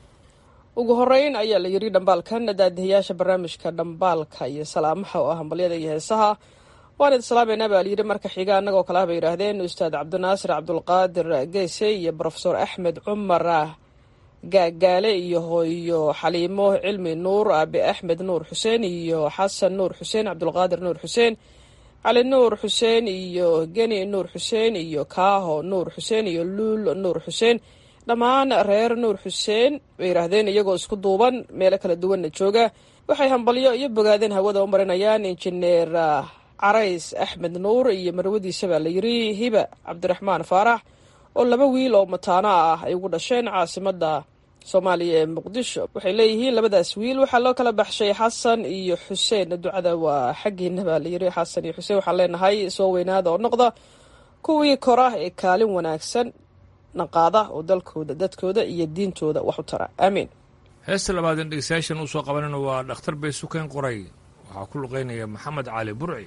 S14: ugu horeyn ayaa la yidhi dhambaalkan daadihayaasha barnaamijka dhambaalka iyo salaamaha oo ah hambalyada iyo heesaha waan idin salaameynaa baa layidhi marka xiga annagoo kale ah bay yidhaahdeen ustaad cabdinaasir cabdulqaadir geese iyo brofesor axmed cumar gaagaale iyo hooyo xaliimo cilmi nuur aabe axmed nuur xuseen iyo xasan nuur xuseen cabdulqaadir nuur xuseen cali nuur xuseen iyo geni nuur xuseen iyo kaaho nuur xuseen iyo luul nuur xuseen dhammaan reer nuur xuseen bay yidhaahdeen iyagoo isku duuban meelo kala duwanna jooga waxay hambalyo iyo bogaadeen hawada u marinayaan injineer carays axmed nuur iyo marwadiisa baa la yidhi hiba cabdiraxmaan faarax oo laba wiil oo mataano ah ay ugu dhasheen caasimadda soomaaliya ee muqdisho waxay leeyihiin labadaas wiil waxaa loo kala baxshay xasan iyo xuseen ducada waa xaggiina baa la yidhi xasan iyo xuseen waxaan leenahay soo weynaada oo noqda kuwii kora ee kaalin wanaagsan naqaada oo dalkooda dadkooda iyo diintooda wax u tara aamiin
S15: heesta labaadeen dhegeystayaashan uu soo qabanayna waa dhakhtar bay sukeen qoray waxaa ku luqaynaya maxamed cali burci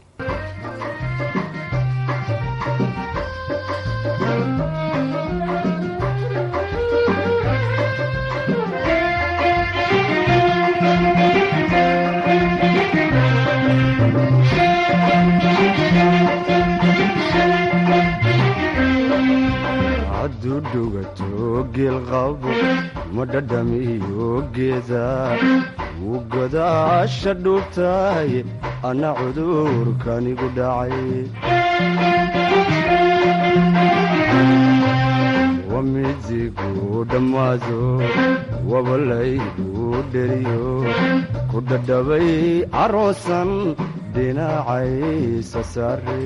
S17: hadduu dhugato geelqabo ma dhadhamiyo geeda wuu godaasha dhuubtahay anna cudurkanigu dhacay wamidigu dhammaado wabalaygu dheriyo ku dhadhabay caroosan dhinacaysa saare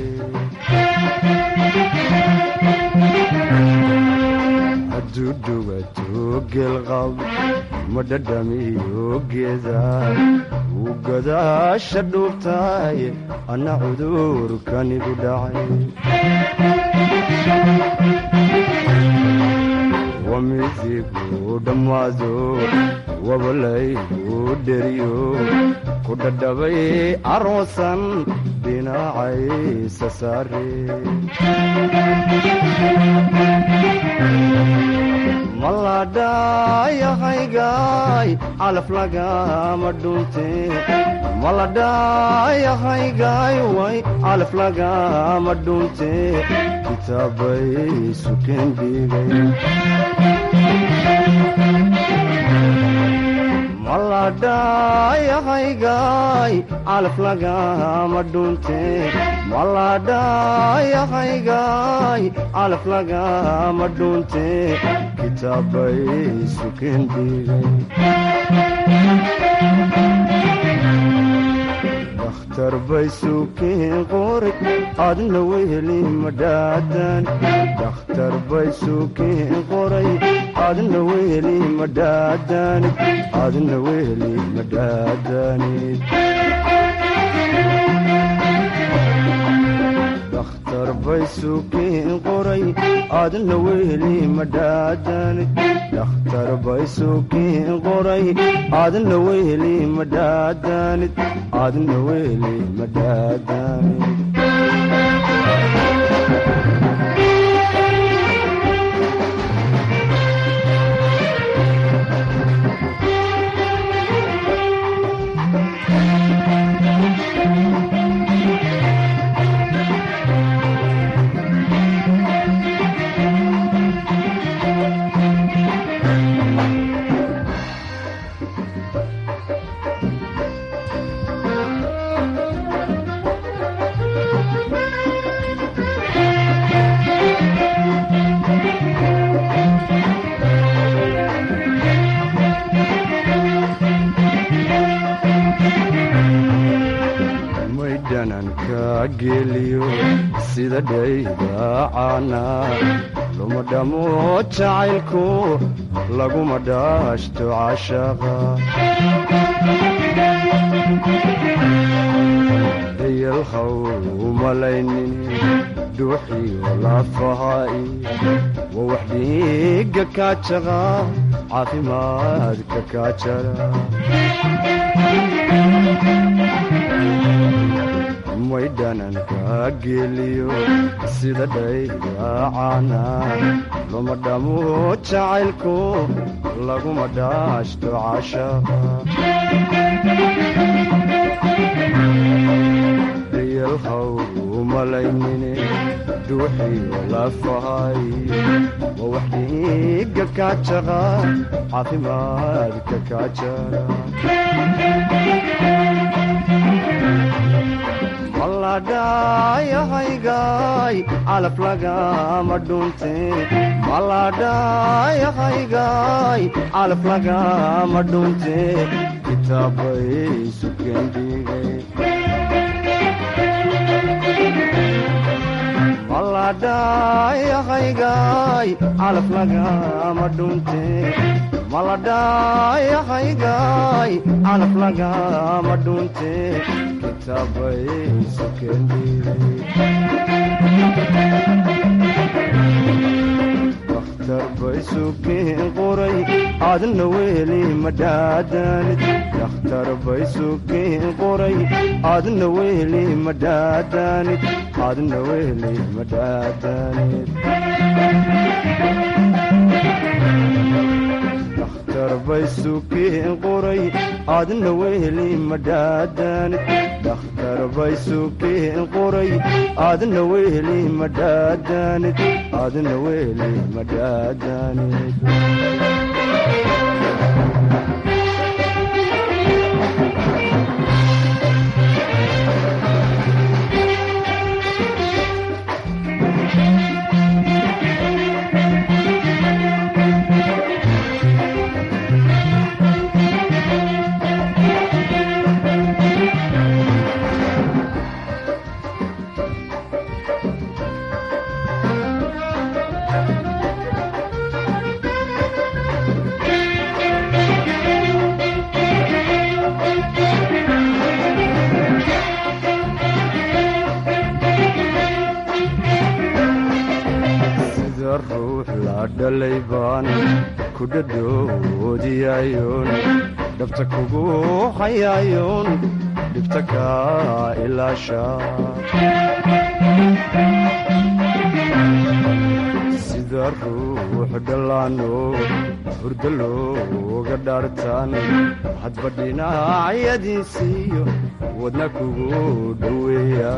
S17: hadduu dhugato geelqab ma dhadhamiyo geeda wuu godaasha dhuubtahay anna cudurkanigu dhacay wamidigu dhammaado wabalaygu dheriyo ku dhadhabay caroosan dhinacaysa saare maladhayahaygaay calaf lagama dhunte maladhayahaygaay way calaf lagama dhunte kitaabay sukeen dhigay maladhayahaygaay calaf lagama dhunte maladhayahaygaay calaf lagama dhunte kitaabay sukeen dhigay dakhtar bay sukeen qoray adna weheli madhaadan dakhtar bay sukeen qoray adna weheli madhaadanid adna weheli madhaadanid dakhtar bay sukeen qoray adna weheli madhaadanid dakhtar bay sukeen qoray adna weheli madhaadanid adna weheli madhaadanid maydhananka geliyo sida dhaydaacana luma dhamo jacaylku laguma dhaashto cashaqa dayalhaw umalaynin dhuuxiyo lafaha'i waa wax dhiiga kaajaqa caafimaadka kaajara maydhananka geliyo sida dhaydaacana luma dhamo jacaylku laguma dhaashto cashaqa dayalhaw umalaynine dhuuxiyo lafahay waa wax dhiiga kaajaqa caafimaadka kaajara maladhayahaygaay calaf lagama dhunte maladhayahaygaay calaf lagama dhunte kitaabay sukeen dhigay maladhayahaygaay calaf lagama dhunte maladhayahaygaay calaf lagama dhunte kitaabay sukeen dakhtar bay sukeen qoray adna weheli madhaadanid dakhtar bay sukeen qoray adna weheli madhaadanid adna weheli madhaadanid dakhtar bay sukeen qoray adna weheli madhaadanid dakhtar bay sukeen qoray adna weheli madhaadanid adna weheli madhaadanid sida ruux la dhalay baan ku dhadhoodiyayoon dhabta kugu hayayoon dhibta kaa ilaasha sida ruux dhallaano hurdo looga dhaartaan hadba dhinacyadiisiiyo wadna kugu dhoweeya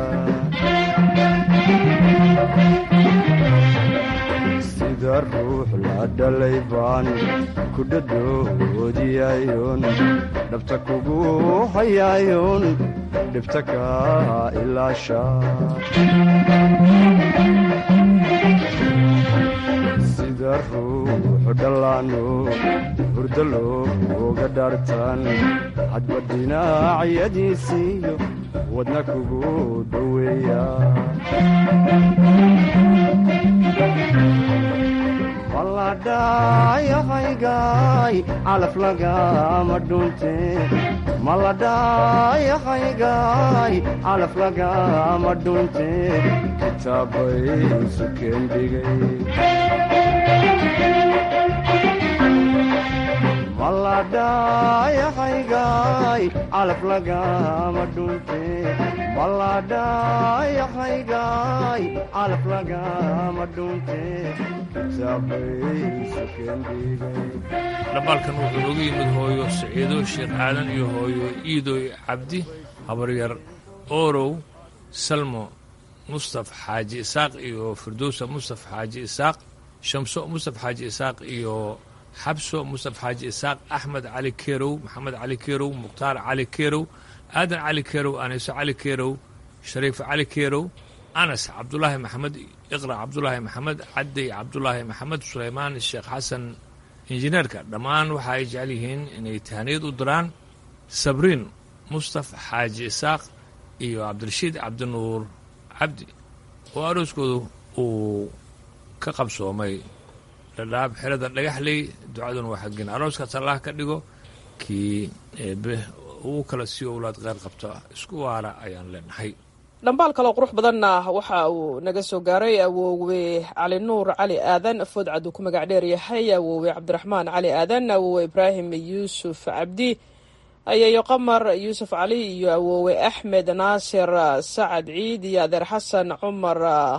S17: sida ruux la dhalay baan ku dhadhoodiyayoon dhabta kugu hayayoon dhibta kaa ilaasha sida ruux ruux dhallaano hurdo looga dhaartaan hadba dhinacyadiisiiyo wadna kugu dhoweeya maladhayahaygaay calaf lagama dhunte maladhayahaygaay calaf lagama dhunte kitaabay sukeen dhigay maladhayahaygaay calaf lagama dhunte maladhayahaygaay calaf lagama dhunte
S15: dhambaalkan wuxuu nooga yimid hooyo siciido sheekh aadan iyo hooyo iidoy cabdi habaryar oorow salmo mustaf xaaji isaaq iyo firdowsa mustaf xaaji isaaq shamso mustaf xaaji isaaq iyo xabso mustaf xaaji isaaq axmed cali kerow maxamed cali kerow mukhtaar cali kerow aadan cali kerow aniso cali kerow shariif cali kerow anas cabdulaahi maxamed iqra cabdulaahi maxamed cadday cabdulaahi maxamed sulaymaan sheekh xasan injineerka dhammaan waxa ay jecel yihiin inay tahaniyad u diraan sabriin mustaf xaaji isaaq iyo cabdirashiid cabdinuur cabdi oo arooskoodu uu ka qabsoomay dhadhaab xerada dhagaxley ducaduna waa xaggin arooskaas allah ka dhigo kii eebe uu kala sii owlaad qeyr qabta isku waara ayaan leenahay
S14: dhambaal kaloo qurux badanna waxa uu naga soo gaaray awoowe cali nuur cali aadan foodcad uu ku magac dheer yahay awoowe cabdiraxmaan cali aadan awoowe ibraahim yuusuf cabdi ayayo qamar yuusuf cali iyo awoowe axmed naasir sacad ciid iyo adeer xasan cumar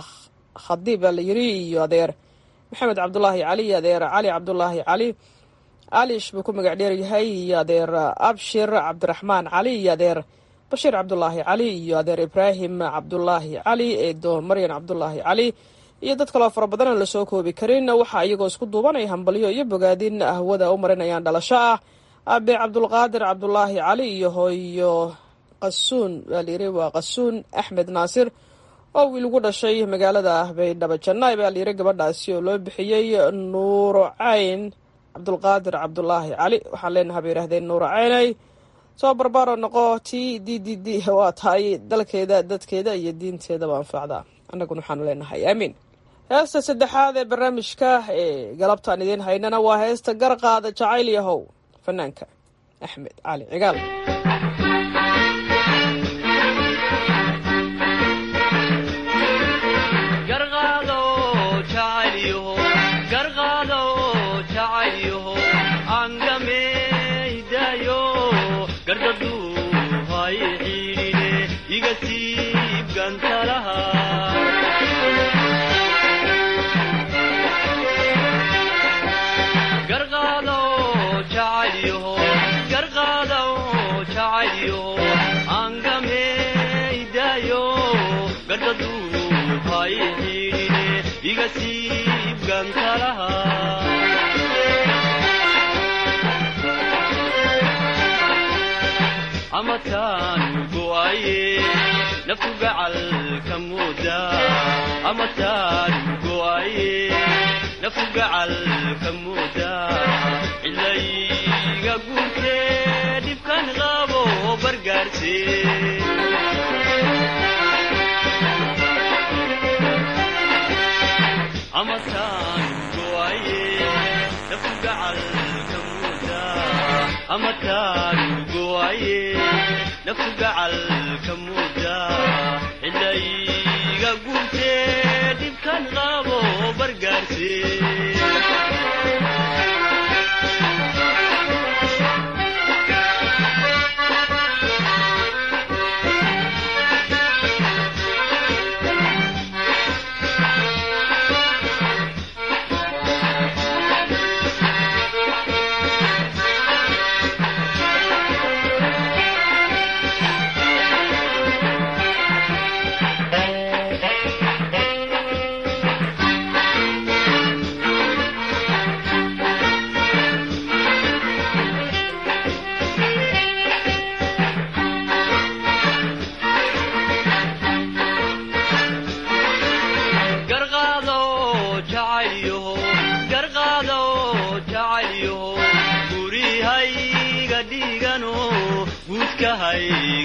S14: khadiib alayiri iyo adeer maxamed cabdulaahi cali iyo adeer cali cabdulaahi cali alish buu ku magac dheer yahay iyo adeer abshir cabdiraxmaan cali iyo adeer bashiir cabdulaahi cali iyo adeer ibraahim cabdulaahi cali eedo maryan cabdulaahi cali iyo dad kaloo fara badan aan lasoo koobi karin waxaa iyagoo isku duubanaya hambalyo iyo bogaadin hawada u marinayaan dhalasho ah abe cabdulqaadir cabdulaahi cali iyo hooyo qasuun waa layiri waa qasuun axmed naasir oo wiil ugu dhashay magaalada baydhabo jannaay baa layiri gabadhaasi oo loo bixiyey nuuro cayn cabdulqaadir cabdulaahi cali waxaan leenaha bay yidhahdeen nuuro caynay soo barbaaro noqo t d d d waa tahay dalkeeda dadkeeda iyo diinteedaba anfacda annaguna waxaanu leenahay aamiin heesta saddexaad ee barnaamijka ee galabtaan idiin haynana waa heesta garqaada jacayl yahow fanaanka axmed cali cigaal
S18: amataanu go'aye naftu gacalka mooda amataanu go'aye naftu gacalka mooda cilayga guurtee dhibkan qabo bargaarse amataanu go'aye naftu gacalka mooda amataanu go'aye naftu gacalka mooda cilayga guurtee dhibkan qabo bargaarse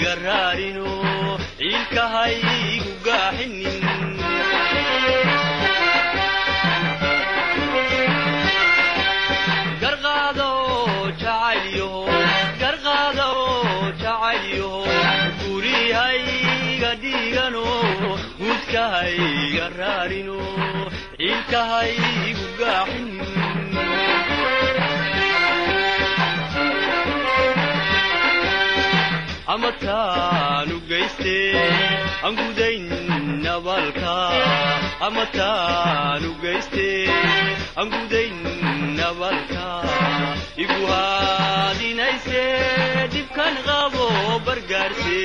S18: hayga raarino ciilka haygu gaaxinin garqaado jacaylyaho garqaado jacaylyaho gurihayga dhiigano guudka hayga raarino ciilka haygu gaaxinin ama taanu geyste aan gudayn nabalka ama taanu geyste aan gudayn nabalka igu haadinayse dhibkan qabo bargaarse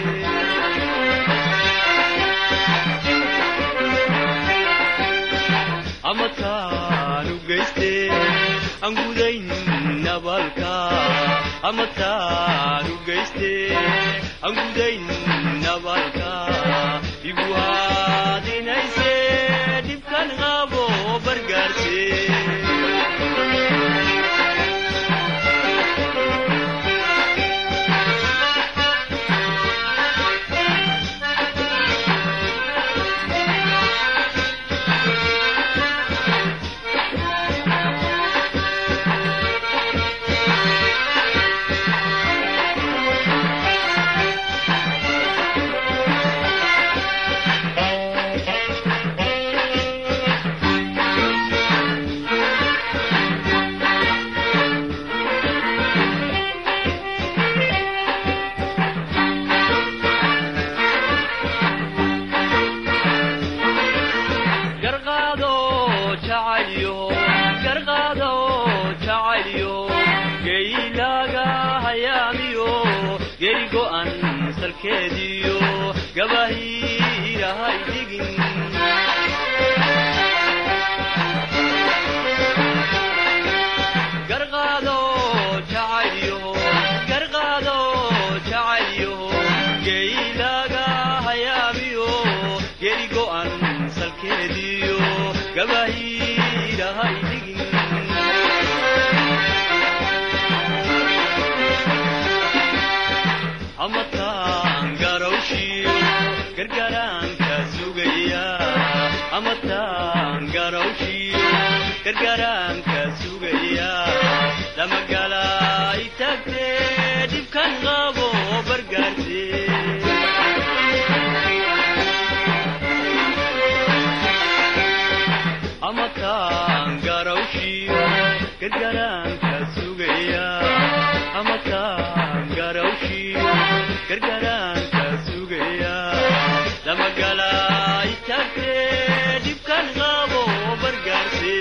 S18: ama taanu geyste aan gudayn nabalka ama taanu geyste aan gudayn nabalka igu haadinayse dhibkan qabo bargaarse garqaado jacaylyo garqaado jacaylyo geylaaga hayaamiyo geri go'an salkeediyo gabahiirahay dhigin garqaado jacaylyo garqaado jacaylyo geylaaga hayaamiyo geri go'an salkeediyo gabahiirahay dhigin ama taan garawshiyo gargaraanka sugaya ama taan garawshiyo gargaraanka sugaya lamagala itagte dhibkan qabo bargaarse ama taan garawshiyo gargaraanka sugaya ama taan garawshiyo gargaraanka sugaya lamagala itagte dhibkan qabo bargaarse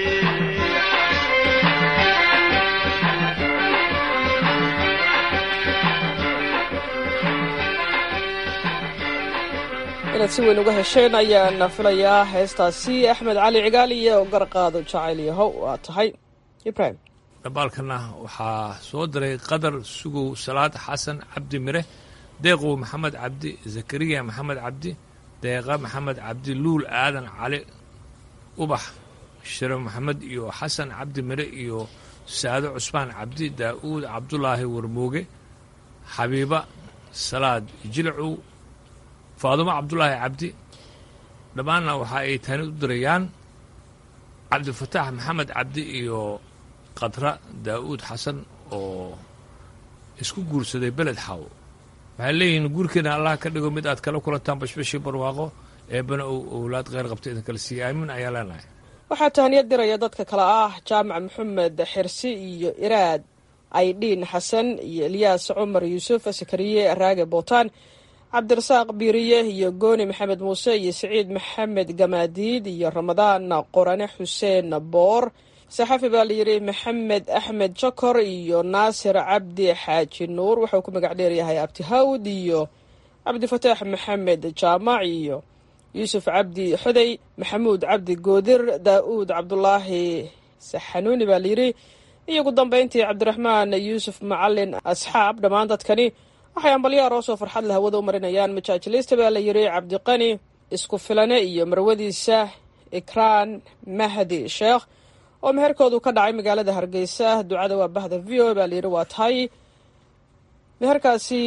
S14: inaad si weyn uga hesheen ayaan filayaa heestaasi axmed cali cigaal iyo garqaado jacayl yahow waa tahay ibrahim
S15: dhambaalkana waxaa soo diray qadar sugow salaad xasan cabdi mire deeqow maxamed cabdi zakariya maxamed cabdi deeqa maxamed cabdi luul aadan cali ubax shire maxamed iyo xasan cabdi mire iyo saado cusmaan cabdi daa'uud cabdulaahi warmooge xabiiba salaad jilcow faadumo cabdulaahi cabdi dhammaanna waxa ay tani u dirayaan cabdifataax maxamed cabdi iyo qadra daa'uud xasan oo isku guursaday beled xaw waxay leeyihiin guurkeena allah ka dhigo mid aad kala kulantaan bashbashii barwaaqo eebbana uu owlaad kheyr qabta idin kala siiya aamiin ayaa leenahay
S14: waxaa tahaniyad diraya dadka kale ah jaamac maxamed xirsi iyo iraad aydhiin xasan iyo elyaas cumar yuusuf sakariye raage bootaan cabdirasaaq biiriye iyo gooni maxamed muuse iyo siciid maxamed gamaadiid iyo ramadaan qorane xuseen boor saxafi baa layidhi maxamed axmed jokor iyo naasir cabdi xaaji nuur wuxuu ku magac dheeryahay abtihawd iyo cabdifataax maxamed jaamac iyo yuusuf cabdi xodey maxamuud cabdi goodir daa'uud cabdulaahi saxanuuni baa layidhi iyo ugu dambeyntii cabdiraxmaan yuusuf macalin asxaab dhammaan dadkani waxay ambalyaar oo soo farxad leh hawada u marinayaan majaajileysta baa la yidhi cabdiqani isku filane iyo marwadiisa ikraan mahdi sheekh oo meherkoodu ka dhacay magaalada hargeysa ducada waa bahda v o a baa layidhi waa tahay meherkaasi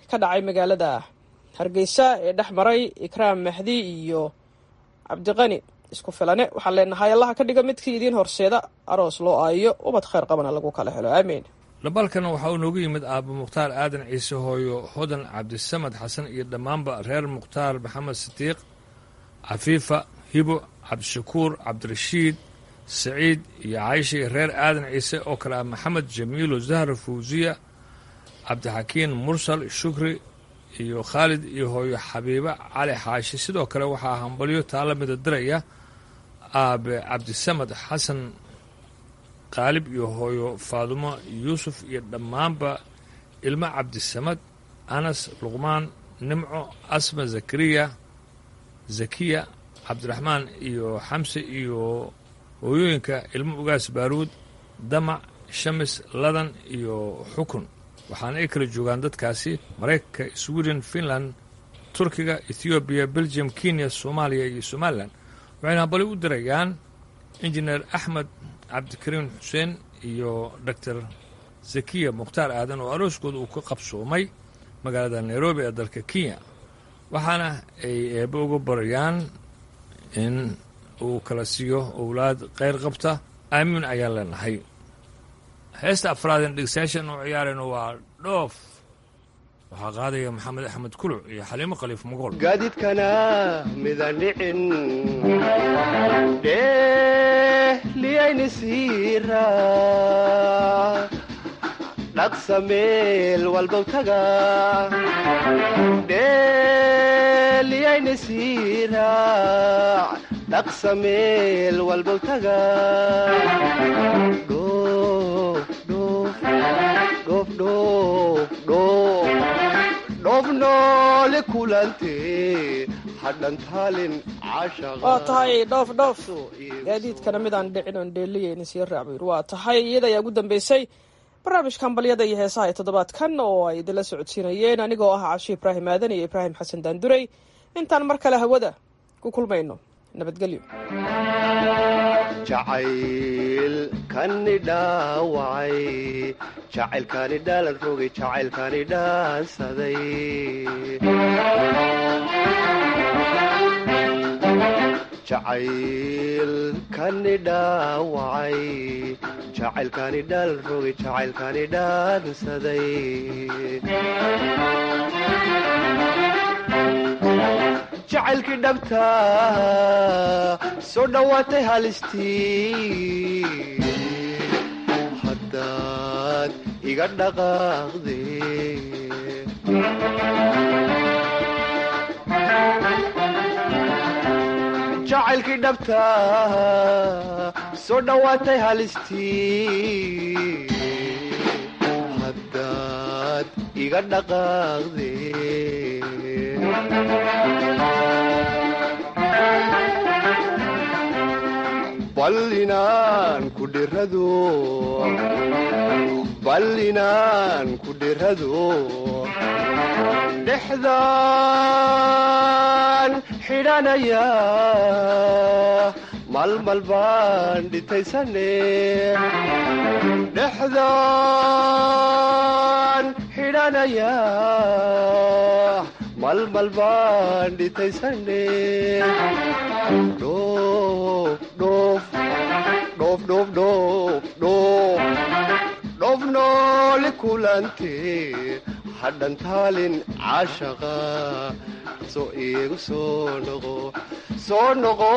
S14: ka dhacay magaalada hargeysa ee dhex maray ikraam mahdi iyo cabdiqani isku filane waxaan leenahay allaha ka dhiga midkii idiin horseeda aroos loo aayo ubad khayr qabana lagu kala helo aamiin
S15: dhabalkana waxaa uu noogu yimid aabba mukhtaar aadan ciise hooyo hodan cabdisamad xasan iyo dhammaanba reer mukhtaar maxamed sidiiq cafiifa hibo cabdishakuur cabdirashiid saciid iyo caysha iyo reer aadan ciise oo kale ah maxamed jamiilo zahra fawsiya cabdixakiin mursal shukri iyo khaalid iyo hooyo xabiiba cali xaashi sidoo kale waxaa hambalyo taala mida diraya aabe cabdisamad xasan qaalib iyo hooyo faadumo yuusuf iyo dhammaanba ilmo cabdisamad anas luqmaan nimco asma zakariya zakiya cabdiraxmaan iyo xamse iyo hooyooyinka ilmo ugaas baaruud damac shamis ladan iyo xukun waxaana ay kala joogaan dadkaasi maraykanka sweden finland turkiga ethoobiya belgium kenya soomaaliya iyo somalilan waxayna hambali u dirayaan injineer axmed cabdikariim xuseen iyo doctor zakiya mukhtaar aadan oo arooskooda uu ka qabsoomay magaalada nairobi ee dalka kenya waxaana ay eebbe uga barayaan in uu kala siiyo owlaad kheyr qabta aamiin ayaan leenahay heesta afraadeen dhegeystayaashan oo ciyaarayno waa dhoof waxaa qaadaya maxamed axmed kuluc iyo xaliimo khaliif mogool
S17: gaadiidkana midaan dhicin dhehliyayni siira dhaqsa meel walbow taga dhehliyayni siira dhaqsa meel walbow taga dhoof noole kulante hadhantaalin
S14: waa tahay dhoof dhoof gaadiidkana midaan dhicin oon dheeliyayni sii raacbayr waa tahay iyada ayaa ugu dambeysay barnaamijka hambalyada iyo heesaha ee toddobaadkan oo ay idinla socodsiinayeen anigoo ah casho ibraahim aadan iyo ibraahim xasan daandurey intaan mar kale hawada ku kulmayno nabadgelyo
S17: jacaylkani dhaawacay jacaylkani dhaalan rogay jacaylkani dhaansaday jacaylkani dhaawacay jacaylkani dhaalan rogay jacaylkani dhaansaday jacaylkii dhabta soo dhowaatay halistii haddaad iga dhaqaaqde jacaylkii dhabta soo dhowaatay halistii haddaad iga dhaqaaqde bal inaan ku dhirado bal inaan ku dhirado dhexdaan xidhanaya malmal baan dhitaysane dhexdaan xidhanaya malmal baan dhitaysane dhoof noole kulante hadhantaalin caashaqa soo iigu soo noqo soo noqo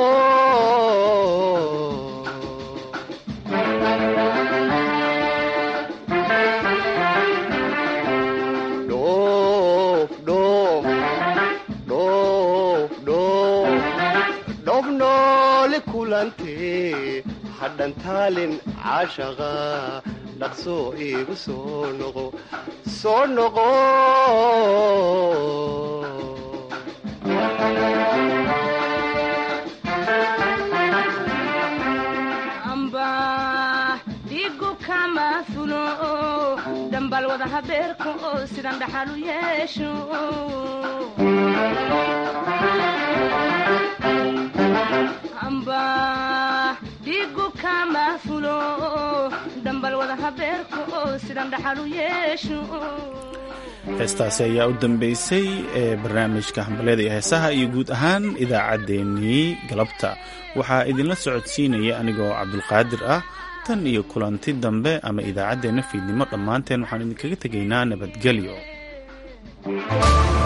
S17: dhoof noole kulante hadhantaalin caashaqa dhaqso iigu soo noqo soo noqo
S16: amba dhigu kama fulo dhambal wada habeerka oo sidan dhaxal u yeesho amba dhigu kama fulo dhambal wada habeerka oo sidan dhaxal u yeesho
S1: heestaasi ayaa u dambeysay ee barnaamijka hambalyada iyo heesaha iyo guud ahaan idaacaddeenii galabta waxaa idinla socodsiinaya anigoo cabdulqaadir ah tan iyo kulanti dambe ama idaacaddeenna fiidnimo dhammaanteen waxaan idinkaga tegaynaa nabadgelyo